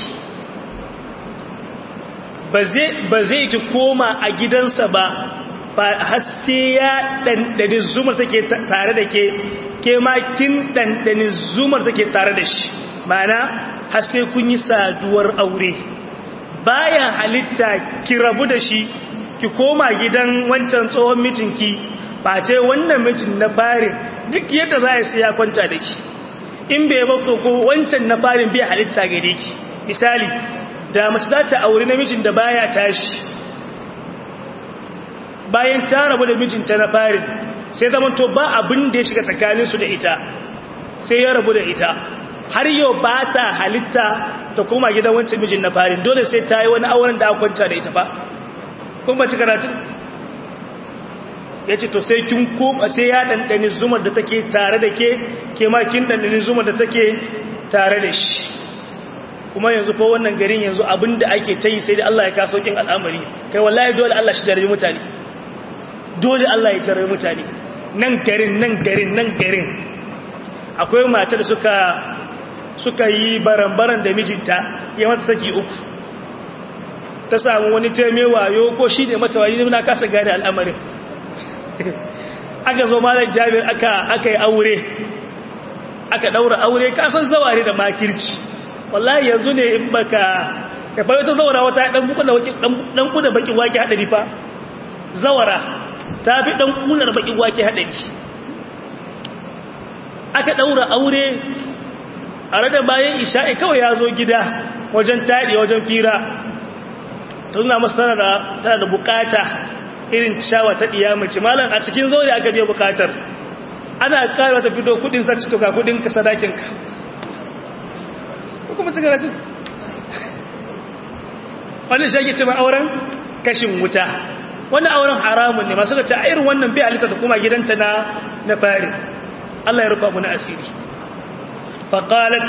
ba zai ki koma a gidansa ba har sai ya ɗanɗani zumar take tare da ke ke makin ɗanɗani zumar take tare da shi mana har sai kun yi saduwar aure bayan halitta ki rabu da shi ki koma gidan wancan tsohon mijinki ba ce wannan mijin na farin duk yadda za a sai ya kwanta da shi in bai ba ko wancan na farin bai halitta gare ki misali da mace za ta auri namijin da baya tashi bayan ta rabu da mijinta na farin sai zama to ba abin da ya shiga tsakaninsu da ita sai ya rabu da ita har yau ba ta halitta ta koma gidan wancan mijin na farin dole sai ta yi wani auren da aka kwanta da ita ba kuma ci karatun ya ce to sai kin koma sai ya ɗanɗani zumar da take tare da ke ke ma kin ɗanɗani zumar da take tare da shi kuma yanzu fa wannan garin yanzu abin da ake ta yi sai da Allah ya kaso kin al'amari kai wallahi dole Allah shi jarabi mutane dole Allah ya jarabi mutane nan garin nan garin nan garin akwai mata da suka suka yi baran-baran da mijinta ya mata saki uku ta samu wani taimewa yo ko shi ne mata wani na kasa gane al'amarin aka zo malar jami'ar aka aka yi aure aka daura aure kasan zaware da makirci wallahi yanzu ne in baka ka bai ta zawara wata dan buku da waki dan kuda bakin wake hadari fa zawara ta fi dan kunar bakin wake hadari aka daura aure a rada bayan isha'i kawai ya zo gida wajen taɗi wajen fira tuna masu tana da tana da bukata irin shawa ta ɗiya mace malam a cikin zaune aka biya bukatar ana ƙara ta fito kudin sarci tuka kudin ka sadakinka kuma ci garacin wani shi ake ce mai auren kashin wuta wani auren haramun ne masu ga ce a irin wannan bai halitta ta kuma gidanta na na fari Allah ya rufa mu na asiri faƙalat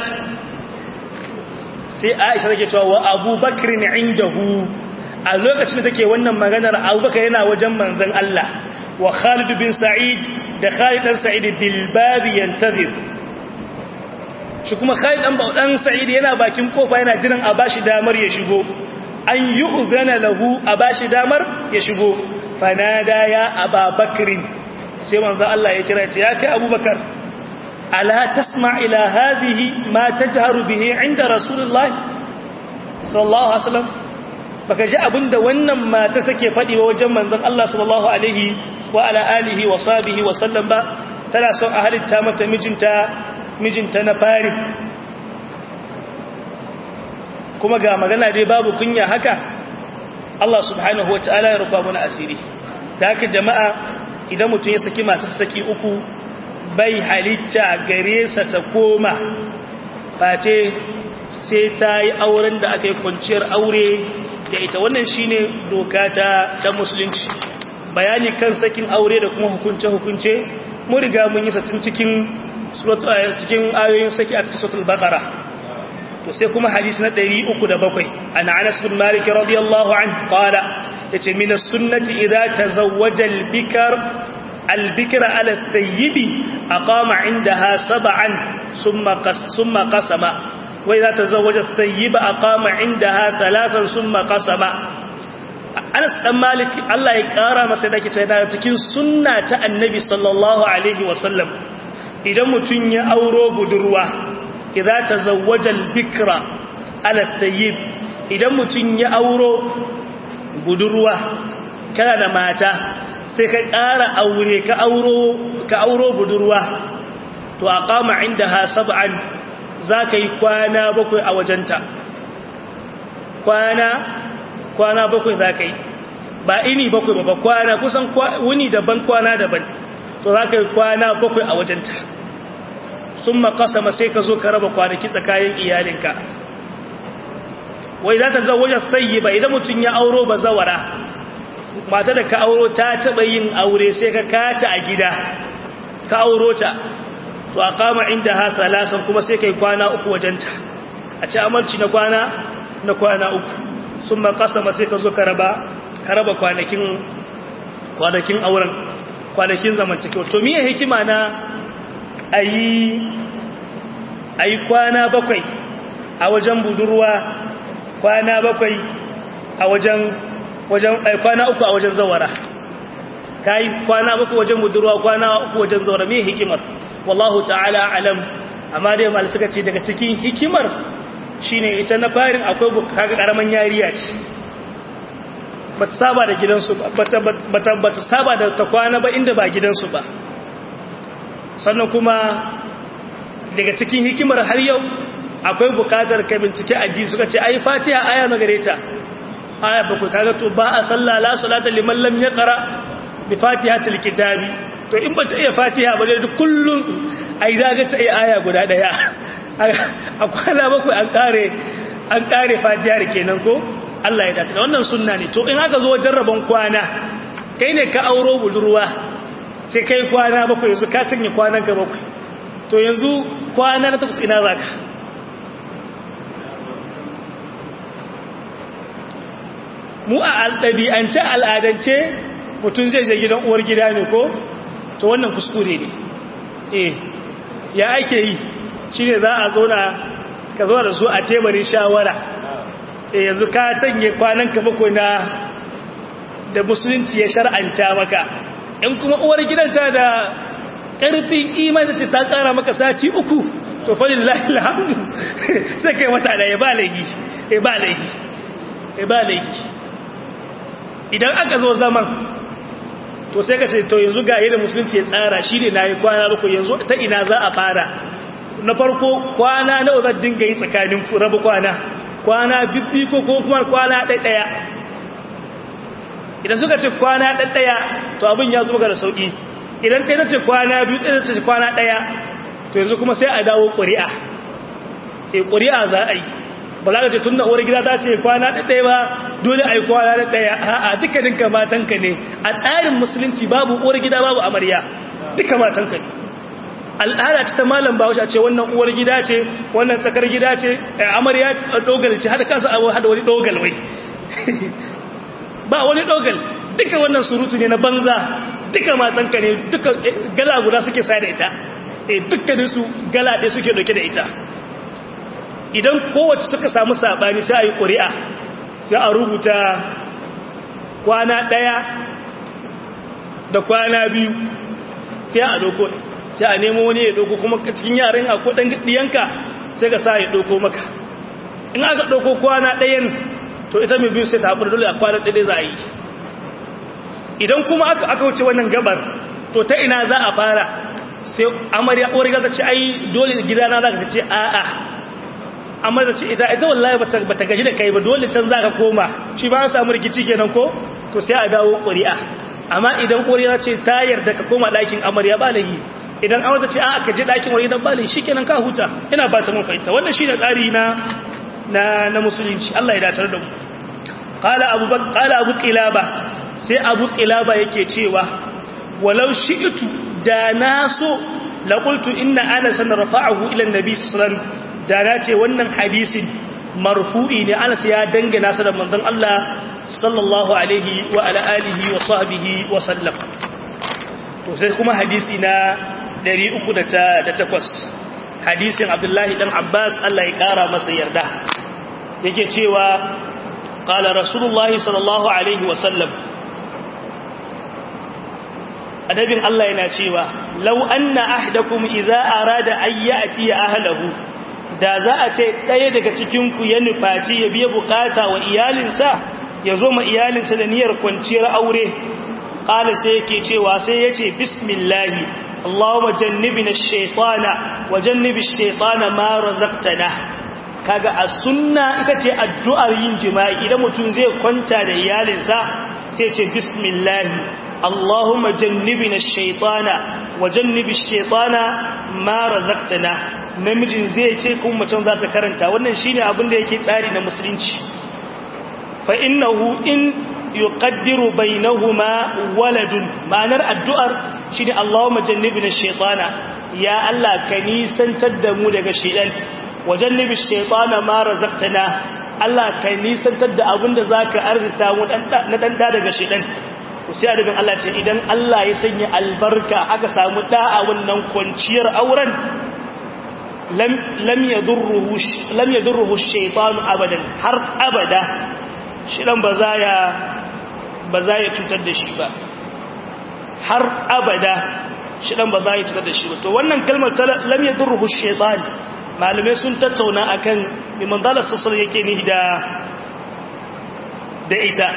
sai aisha take cewa wa abubakar ne indahu a lokacin da take wannan maganar abubakar yana wajen manzan Allah wa khalid bin sa'id da khalid dan sa'id bil babi yantazir shi kuma khalid dan dan sa'id yana bakin kofa yana jiran a bashi damar ya shigo an yu'zana lahu a bashi damar ya shigo fanada ya ababakar sai manzan Allah ya kira ya kai abubakar ألا تسمع إلى هذه ما تجهر به عند رسول الله صلى الله عليه وسلم baka ji abinda wannan mata take faɗi wa wajen manzon Allah sallallahu alaihi wa ala alihi wa sahbihi wa sallam ba tana son a halitta mata mijinta mijinta na fari kuma ga magana dai babu kunya haka Allah subhanahu wa ta'ala ya rufa mana asiri da haka jama'a idan mutum ya saki matar saki uku bai halitta gare sa ta koma face sai ta yi auren da aka yi kwanciyar aure da ita wannan shine doka ta ta musulunci bayani kan sakin aure da kuma hukunce-hukunce mun riga mun yi satin cikin cikin ayoyin saki a cikin suratul baqara to sai kuma hadisi na 307 ana Anas bin Malik radiyallahu anhu qala yace min as-sunnati idza tazawwaja al-bikr al-bikr ala al-thayyib aqama indaha sab'an thumma qas thumma qasama wa idza tazawwaja al-thayyib aqama indaha thalathan thumma qasama Anas dan Malik Allah ya kara masa dake cewa cikin sunna ta Annabi sallallahu alaihi wasallam idan mutun ya auro budurwa idza tazawwaja al-bikra ala tayyib idan mutun ya auro budurwa kana da mata sai ka ƙara aure ka auro ka auro budurwa to aqama indaha sab'an zaka yi kwana bakwai a wajenta kwana kwana bakwai zaka yi ba ini bakwai ba kwana kusan wuni daban kwana daban to zaka yi kwana bakwai a wajenta sun makasama sai ka zo ka raba kwanaki tsakanin iyalinka wai za ta zawajar sayi ba idan mutum ya auro ba zawara mata da ka auro ta taɓa yin aure sai ka kata a gida ka auro ta to a kama inda ha salasan kuma sai ka yi kwana uku wajenta a ci amarci na kwana na kwana uku sun makasama sai ka zo ka raba ka raba kwanakin kwanakin auren kwanakin zamantakewa to miye hikima na a yi kwana bakwai a wajen budurwa kwana bakwai a wajen wajen kwana uku a wajen zawara ka yi kwana bakwai wajen budurwa kwana uku wajen zawara mai hikimar wallahu ta'ala alam amma dai mal suka ce daga cikin hikimar shine ita na farin akwai bukaga karaman yariya ce bata saba da gidansu bata bata saba da ta kwana ba inda ba gidansu ba sannan kuma daga cikin hikimar har yau akwai bukatar ka bincike addini suka ce ai fatiha aya na gare ta aya bakwai kaga to ba a salla la salata liman lam yaqra bi fatihatil kitabi to in bata iya fatiha ba dai kullun ai zaga ta iya aya guda daya a kwana bakwai an kare an kare fatiha kenan ko Allah ya dace wannan sunna ne to in aka zo jarraban kwana kai ne ka auro budurwa sai kai kwana bakwai yanzu ka cinye kwanan ka bakwai to yanzu kwana na takwas ina zaka mu a alɗabi'ance al'adance mutum zai je gidan uwar gida ne ko to wannan kuskure ne eh ya ake yi shi ne za a zauna ka zo da su a teburin shawara eh yanzu ka canye kwanan ka bakwai na da musulunci ya shar'anta maka in kuma uwar gidanta da ƙarfin imani ce ta ƙara maka sati uku to falin lahilahamdu sai kai mata da ya ba laifi ya ba laifi ya ba laifi idan aka zo zaman to sai ka ce to yanzu ga yadda musulunci ya tsara shi ne na yi kwana uku yanzu ta ina za a fara na farko kwana na zan dinga yi tsakanin rabu kwana kwana bibbi ko kuma kwana ɗaya idan suka ce kwana ɗaya to abin ya zo ga da sauƙi idan ɗaya ce kwana biyu ɗaya ce kwana ɗaya to yanzu kuma sai a dawo ƙuri'a e ƙuri'a za a yi ba za ka ce tun da uwar gida ta ce kwana ɗaya ba dole a yi kwana ɗaya a dukkanin matanka ne a tsarin musulunci babu uwar gida babu amarya duka matanka ne al'ada ce ta malam bahaushe ce wannan uwar gida ce wannan tsakar gida ce amarya dogal ce hada kasa abu hada wani dogal wai ba wani dogal duka wannan surutu ne na banza duka matanka ne duka gala guda suke sa da ita eh dukkanin su gala ɗaya suke dauke da ita idan kowace suka samu sabani sai a yi ƙuri'a sai a rubuta kwana ɗaya da kwana biyu sai a doko sai a nemo wani ya doko kuma cikin yaran akwai ɗan ɗiyanka sai ka sa ya doko maka in aka doko kwana ɗayan to ita mai biyu sai ta haƙura dole a kwanan ɗaya za a yi idan kuma aka aka wuce wannan gabar to ta ina za a fara sai amarya uwar gaza ce ai dole gidana za ka ce a'a amarya ce ita ita wallahi bata gaji da kai ba dole can za ka koma shi ba an samu rikici kenan ko to sai a dawo ƙuri'a amma idan ƙuri'a ce ta yarda ka koma ɗakin amarya ba lahi idan an wata ce a ka je ɗakin wani dan bali shi kenan ka huta ina ba ta mun fahimta wannan shi ne tsari na na na musulunci Allah ya datar da mu qala abu qala abu qilaba sai abu qilaba yake cewa walau shi'tu da naso la qultu inna anas rafa'ahu ila annabi sallallahu alaihi wasallam da na ce wannan hadisin marfu'i ne anas ya dangana sa da manzon Allah sallallahu alaihi wa ala alihi wa sahbihi wa sallam to sai kuma hadisi na 308 hadisin Abdullahi dan Abbas Allah ya kara masa yarda yake cewa qala rasulullahi sallallahu alaihi wa sallam adabin Allah yana cewa law anna ahdakum idza arada ayyati ahlihi da za a ce ɗaya daga cikinku ya nufaci ya biya bukata wa iyalinsa ya zo ma iyalinsa da niyyar kwanciyar aure ƙala sai yake cewa sai ya ce bismillahi Allahumma jannibina shaitana wa jannibi shaitana ma razaqtana kaga a sunna ita ce addu'ar yin jima'i idan mutum zai kwanta da iyalinsa sai ce bismillahi Allahumma jannibina shaitana wa jannibi shaitana ma razaqtana namijin zai ce kuma macen za ta karanta wannan shine abin da yake tsari na musulunci fa innahu in yuqaddiru bainahuma waladun ma'anar addu'ar shine Allahumma jannibna shaytana ya Allah ka nisantar da mu daga shaytan wajannibi shaytana ma razaqtana Allah ka nisantar da abin da zaka arzita mu na dan daga shaytan sai adabin Allah ce idan Allah ya sanya albarka aka samu da'a wannan kwanciyar auren lam yadurruhu lam yadurruhu shaytanu abadan har abada shidan ba za ya ba za ya cutar da shi ba har abada shidan ba za ya cutar da shi ba to wannan kalmar ta lam yadurruhu shaytan malume sun tattauna akan liman dala sassar yake ni da da ita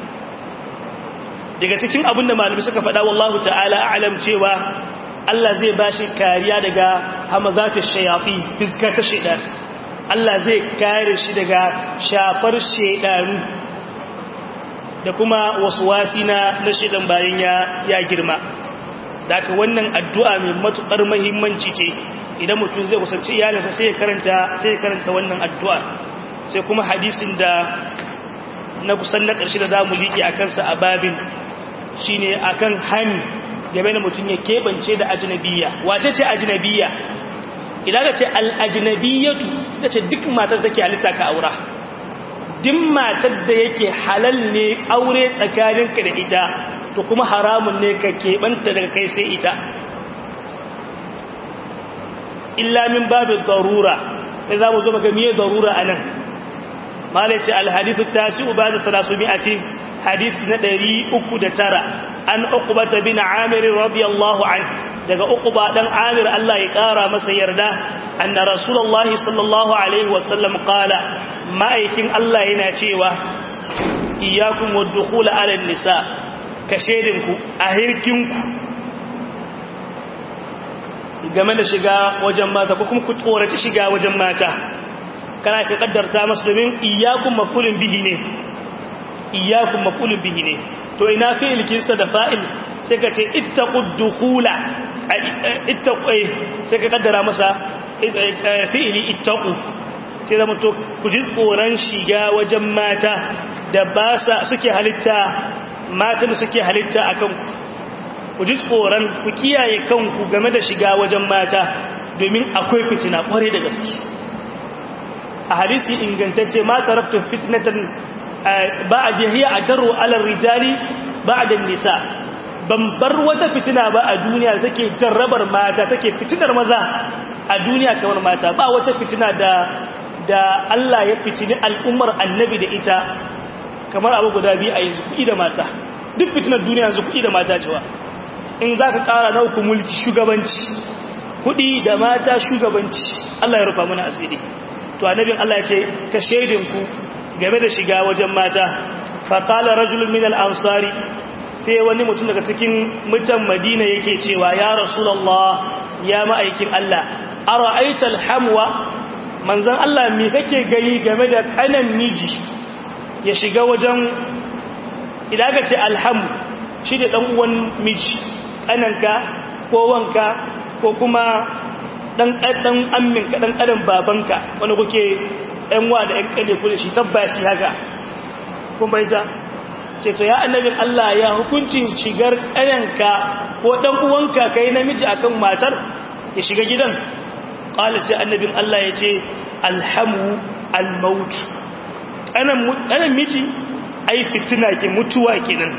daga cikin abinda malumi suka faɗa wallahu ta'ala a'lam cewa Allah zai ba shi kariya daga hamazata shayafi fiska ta shaidan Allah zai kare shi daga shafar shaidanu da kuma wasu wasi na na shaidan bayan ya ya girma daga wannan addu'a mai matukar muhimmanci ce idan mutum zai kusanci iyalinsa sai ya karanta sai ya karanta wannan addu'a sai kuma hadisin da na kusan na ƙarshe da zamu liƙe a kansa a babin shine akan hani game da mutum ya keɓance da ajinabiya wace ce ajinabiya idan ka ce al'ajinabiyatu ta ce duk matar take halitta ka aura duk matar da yake halal ne aure tsakaninka da ita to kuma haramun ne ka keɓanta daga kai sai ita illa min babin darura sai za mu zo maka miye darura a nan malaci alhadisu tasi'u ba da talasu mi'atin hadisi na ɗari uku da tara an uqbata bin amir radiyallahu an daga uqba dan amir Allah ya ƙara masa yarda anna rasulullahi sallallahu alaihi wasallam qala ma'aikin Allah yana cewa iyyakum wadkhul ala nisa ka shedinku a hirkinku game da shiga wajen mata ko kuma ku tsoraci shiga wajen mata kana ka kaddarta masu domin iyyakum mafulun bihi ne iyakun mafulun bihi ne to ina fi'il kinsa da fa'il sai ka ce ittaqud dukhula ittaqu sai ka kaddara masa fi'ili ittaqu sai zama to ku ji tsoron shiga wajen mata da ba sa suke halitta matan suke halitta akan ku ku ji tsoron ku kiyaye kanku game da shiga wajen mata domin akwai fitina kware da gaske a hadisi ingantacce ma taraktu fitnatan ba'ad hiya adaru ala rijali ba'da nisa ban bar wata fitina ba a duniya take jarrabar mata take fitinar maza a duniya kamar mata ba wata fitina da da Allah ya fitini al'ummar annabi da ita kamar abu guda biyu a yanzu kuɗi da mata duk fitinar duniya yanzu kuɗi da mata cewa in za ka ƙara na uku mulki shugabanci kuɗi da mata shugabanci Allah ya rufa mana asiri to annabin Allah ya ce ka shaidinku game da shiga wajen mata faƙala rajulun min al'ansari sai wani mutum daga cikin mutan madina yake cewa ya rasulallah ya ma'aikin Allah a ra'aitar hamwa manzan Allah mi kake gani game da kanan miji ya shiga wajen idan ka ce alhamu shi da ɗan uwan miji ƙananka ko wanka ko kuma ɗan ɗan amminka ɗan ƙadan babanka wani kuke ‘yan wa da ‘yan ƙane ku da shi tabbashi haka kun bai ta ce to ya annabin Allah ya hukuncin shigar ƙananka ko ɗan uwanka ka yi namiji akan matar ya shiga gidan ƙwale sai annabin Allah ya ce alhamu almautu ƙanan miji ai fitina ke mutuwa kenan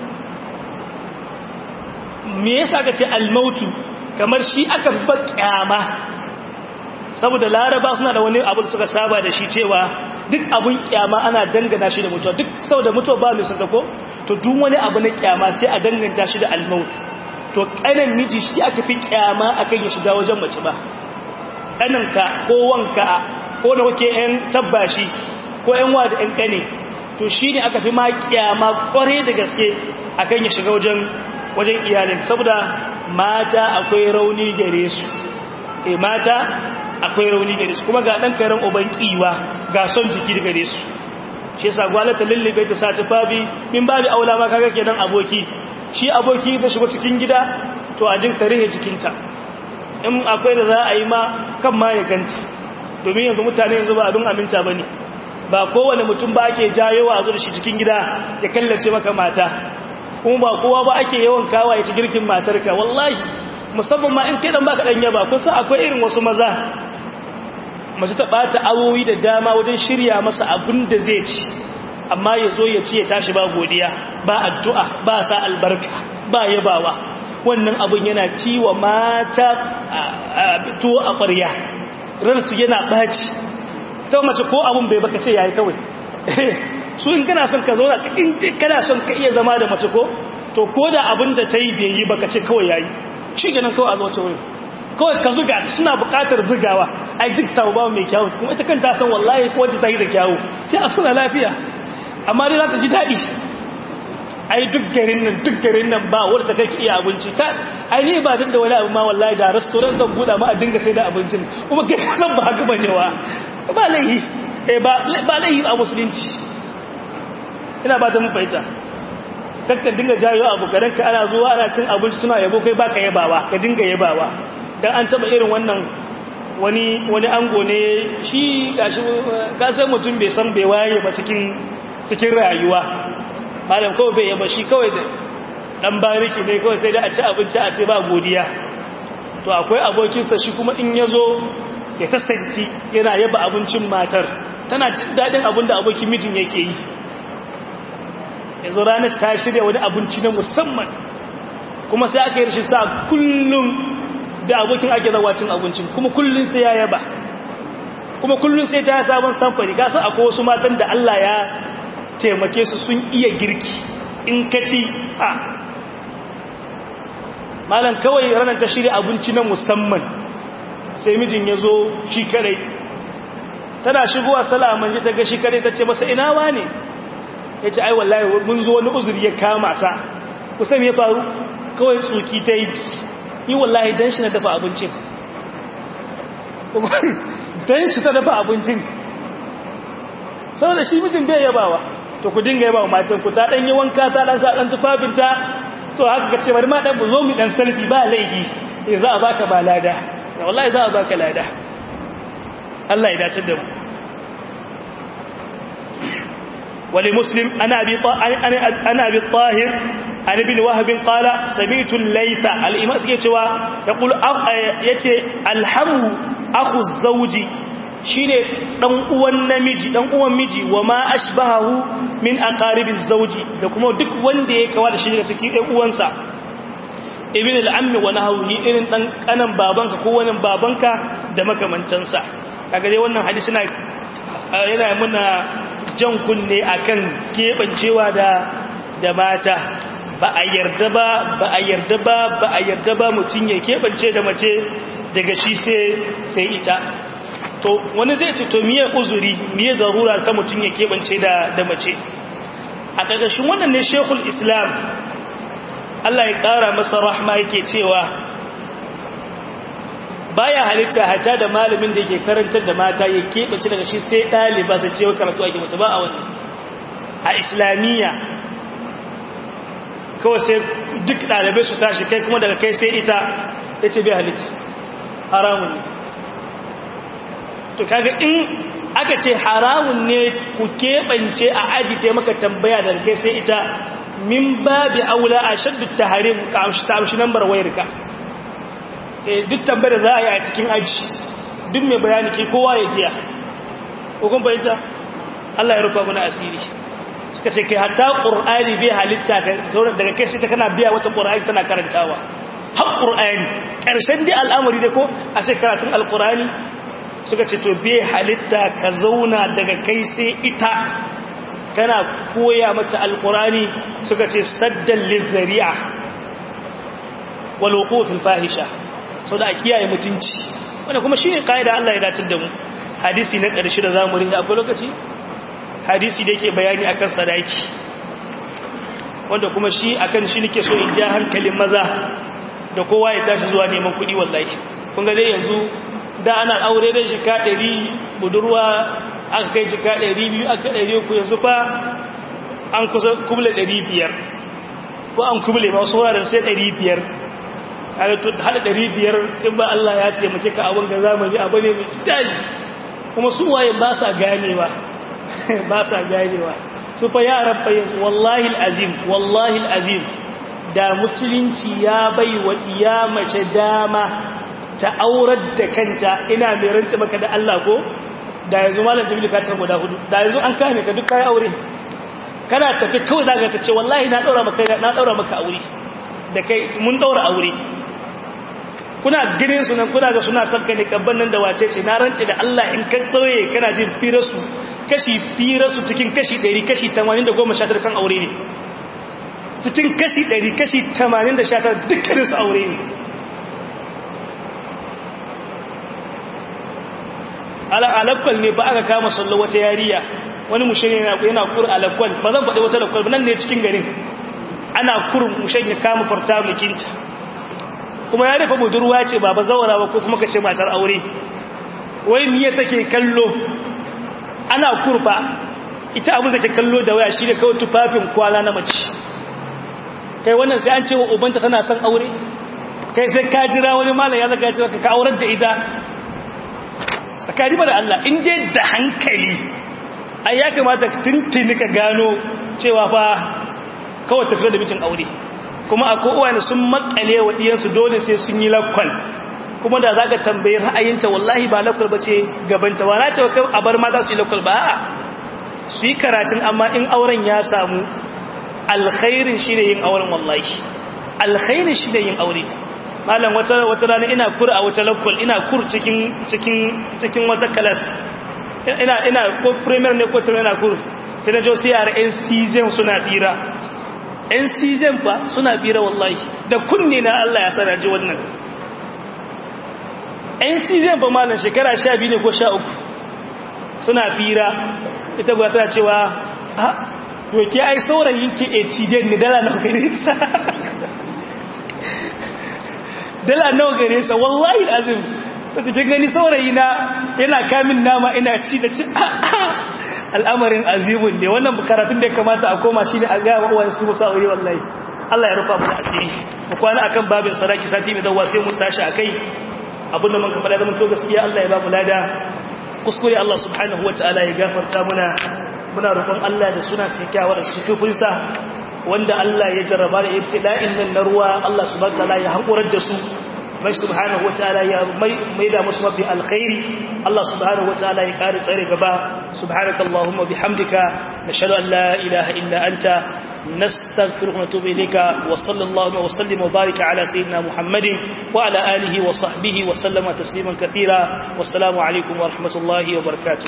me yasa ka ce almautu kamar shi aka fi kyama saboda laraba suna da wani abu da suka saba da shi cewa duk abun kyama ana dangana shi da mutuwa duk saboda mutuwa ba mai sun ko to duk wani abu na kyama sai a danganta shi da almautu to kanan miji shi aka fi kyama akan ya shiga wajen mace ba kananka ko wanka ko da kuke yan tabbashi ko yan wa da yan kane to shi ne aka fi ma kyama kware da gaske akan ya shiga wajen wajen iyalin saboda mata akwai rauni gare su e mata akwai rauni gare su kuma ga dan karen uban kiwa ga son jiki gare su shi yasa gwalata lullube ta sa tufafi min babu aula ma kaga kenan aboki shi aboki da shigo cikin gida to a jin tarihi jikinta in akwai da za a yi ma kan ma ya ganta domin yanzu mutane yanzu ba abin aminta bane ba kowane mutum ba ake jayowa a zo da shi cikin gida ya kallace maka mata kuma ba kowa ba ake yawan kawa ya ci girkin matarka wallahi musamman ma in kidan baka dan yaba kusa akwai irin wasu maza mace ta bata awowi da dama wajen shirya masa abin da zai ci amma ya zo ya ci ya tashi ba godiya ba addu'a ba sa albarka ba yabawa wannan abin yana ciwa mata tuwo a ƙwarya ransu yana ɓaci ta mace ko abin bai baka ce yayi kawai su in kana son ka zauna in kana son ka iya zama da mace ko to ko da abin da ta yi bai yi baka ce kawai yayi shi ganin kawai a zo wurin kawai ka zuga suna buƙatar zugawa ai duk ta ba mai kyawu kuma ita kanta san wallahi ko wacce ta yi da kyawu sai a suna lafiya amma dai za ta ji daɗi ai duk garin nan duk garin nan ba wadda kai ki iya abinci ta ai ni ba duk da wani abu ma wallahi da restaurant zan buɗa ma a dinga sai da abincin kuma kai san ba haka bane wa ba laihi eh ba ba laihi a musulunci ina ba ta mun fahimta kakka dinga jayo abu kadan ka ana zuwa ana cin abinci suna yabo kai baka yabawa ka dinga yabawa dan an taba irin wannan wani wani ango ne shi gashi ka san mutum bai san bai waye ba cikin cikin rayuwa malam kawai bai yaba shi kawai da dan bariki ne kawai sai da a ci abinci a ce ba godiya to akwai abokinsa shi kuma in yazo ya kasanti yana yaba abincin matar tana jin dadin abin da abokin mijin yake yi yanzu ranar ta shirya wani abinci na musamman kuma sai aka yi rashin sa kullum da abokin ake zawa cin abincin kuma kullum sai ya yaba kuma kullum sai ta sabon samfari kasa akwai wasu matan da Allah ya taimake su sun iya girki in ka ci a malam kawai ranar ta shirya abinci na musamman sai mijin ya zo shi kadai tana shigowa salaman ji ta ga shi kadai ta ce masa ina wa ne ya ce ai wallahi mun zo wani uzuri ya kama sa kusan ya faru kawai tsoki ta yi yi wallahi don shi na dafa abincin don shi ta dafa abincin saboda shi mijin bai yabawa to ku dinga yabawa matan ku ta dan yi wanka ta dan sa dan tufafinta to haka ka ce bari ma dan zo mu dan sarfi ba laifi eh za a baka ba lada wallahi za a baka lada Allah ya dace da mu ولمسلم أنا أبي, أنا أبي الطاهر عن ابن وهب قال سمعت الليث الإمام يتوى يقول يتي الحم أخو الزوج shine dan uwan namiji dan uwan miji wa ma ashbahu min aqaribiz zawji da kuma duk wanda ya kawa da shi daga cikin ɗan uwansa ibn al-ammi wa nahwi irin dan kanan babanka ko wani babanka da makamantansa kaga dai wannan hadisi na yana muna jan kunne akan kebancewa da da mata ba a yarda ba ba a yarda ba ba a yarda ba mutun ya kebance da mace daga shi sai sai ita to to wani zai ce to miye uzuri miye zarura ta mutum ya keɓance da da mace a ƙarƙashin wannan ne shekul islam Allah ya ƙara masa rahma yake cewa baya halitta hata da malamin da ke karantar da mata ya keɓance daga shi sai ɗaliba sai cewa karatu a gimata ba a wani a islamiyya kawai sai duk ɗalibai su tashi kai kuma daga kai sai ita ya ce bai halitta haramun ne to kaga in aka ce haramun ne ku keɓance a aji ta maka tambaya daga kai sai ita min babi aula a shaddu taharim ka amshi nambar wayarka duk tambayar da za a yi a cikin aji duk mai bayani ke kowa ya jiya hukun fahimta Allah ya rufa muna asiri suka ce kai hatta ƙur'ani bai halitta daga kai sai ta kana biya wata ƙur'ani tana karantawa har ƙur'ani ƙarshen dai al'amari da ko a ce karatun alƙur'ani suka ce to bai halitta ka zauna daga kai sai ita kana koya mata alƙur'ani suka ce saddan lizzari'a wal wuqufil fahisha sau da a kiyaye mutunci wanda kuma shi ne ƙa'ida Allah ya datar da mu hadisi na ƙarshe da zamu rinda akwai lokaci hadisi da yake bayani akan sadaki wanda kuma shi akan shi nake so in ja hankalin maza da kowa ya tashi zuwa neman kuɗi wallahi kun ga dai yanzu da ana aure da jika ɗari budurwa aka kai jika ɗari biyu aka ɗari uku yanzu fa an kusa kuble ɗari biyar ko an kuble ba wasu wuraren sai ɗari biyar hada ɗari biyar in ba Allah ya taimake ka abin ga zamani abu ne mai citali kuma su waye ba sa ganewa ba sa ganewa su fa yaran fa yanzu wallahi azim wallahi azim da musulunci ya bai wa iya mace dama ta aurar da kanta ina mai rance maka da Allah ko da yanzu malam jibril ka tsara guda hudu da yanzu an kame ka duk kai aure kana tafi kawai zaka ta ce wallahi na daura maka na daura maka aure da kai mun daura aure kuna gidan su nan kuna ga suna sabka ne kabban nan da wace ce na rance da Allah in ka tsoye kana jin firasu kashi firasu cikin kashi 100 kashi 80 kan aure ne cikin kashi 100 kashi 80 dukkan su aure ne ala alakwal ne ba aka kama sallo wata yariya wani mushe yana yana kur alakwal ba zan faɗi wata alakwal ba nan ne cikin garin ana kurin mushe ya kama farta mukinta kuma ya rufe budurwa ce ba ba zawara ba ko kuma ka ce matar aure wai miye take kallo ana kurfa ita abin da ke kallo da waya shi ne kawai tufafin kwala na mace kai wannan sai an ce wa ubanta tana son aure kai sai ka jira wani malam ya zaka cewa ka aurar da ita sakari da Allah in dai da hankali ai ya kamata tuntuni ka gano cewa fa kawai tafiya da mijin aure kuma akwai uwane sun makale wa diyansu dole sai sun yi lakwal kuma da zaka tambayi ra'ayinta wallahi ba lakwal bace gabanta ba na cewa a bar mata su yi lakwal ba a'a su yi karatun amma in auren ya samu alkhairin shine yin auren wallahi alkhairin shine yin aure malam wata wata rana ina kur a wata lakwal ina kur cikin cikin cikin wata class ina ina ko premier ne ko ina kur sai na jo sai yara NCZ suna tira NCZ fa suna bira wallahi da kunne na Allah ya sana ji wannan NCZ fa malam shekara 12 ne ko 13 suna bira ita ba tana cewa ha to ke ai saurayin ki e cijen ni dala nawa gare sa dala nawa gare sa wallahi azim ta ce kin gani saurayi na yana kamin nama ina ci da ci al'amarin azimun ne wannan karatun da ya kamata a koma shi ne a gaya wa su musa wuri wallahi Allah ya rufa mu da asiri mu kwana akan babin saraki sati mai dawa sai mun tashi akai abin da mun ka fada da mun to gaskiya Allah ya ba mu lada kuskure Allah subhanahu wataala ya gafarta muna muna roƙon Allah da suna sai kyawa da su tufinsa wanda Allah ya jarraba da ibtila'in nan na ruwa Allah subhanahu wataala ya hakurar da su mai subhanahu wataala ya mai da musu mafi alkhairi Allah subhanahu wataala ya kare tsare gaba subhanakallahumma bihamdika nashhadu an la ilaha illa anta nastaghfiruka wa natubu ilayka wa sallallahu wa sallim wa barika ala sayyidina muhammadin wa ala alihi wa sahbihi wa sallama tasliman katira wassalamu alaikum wa rahmatullahi wa barakatuh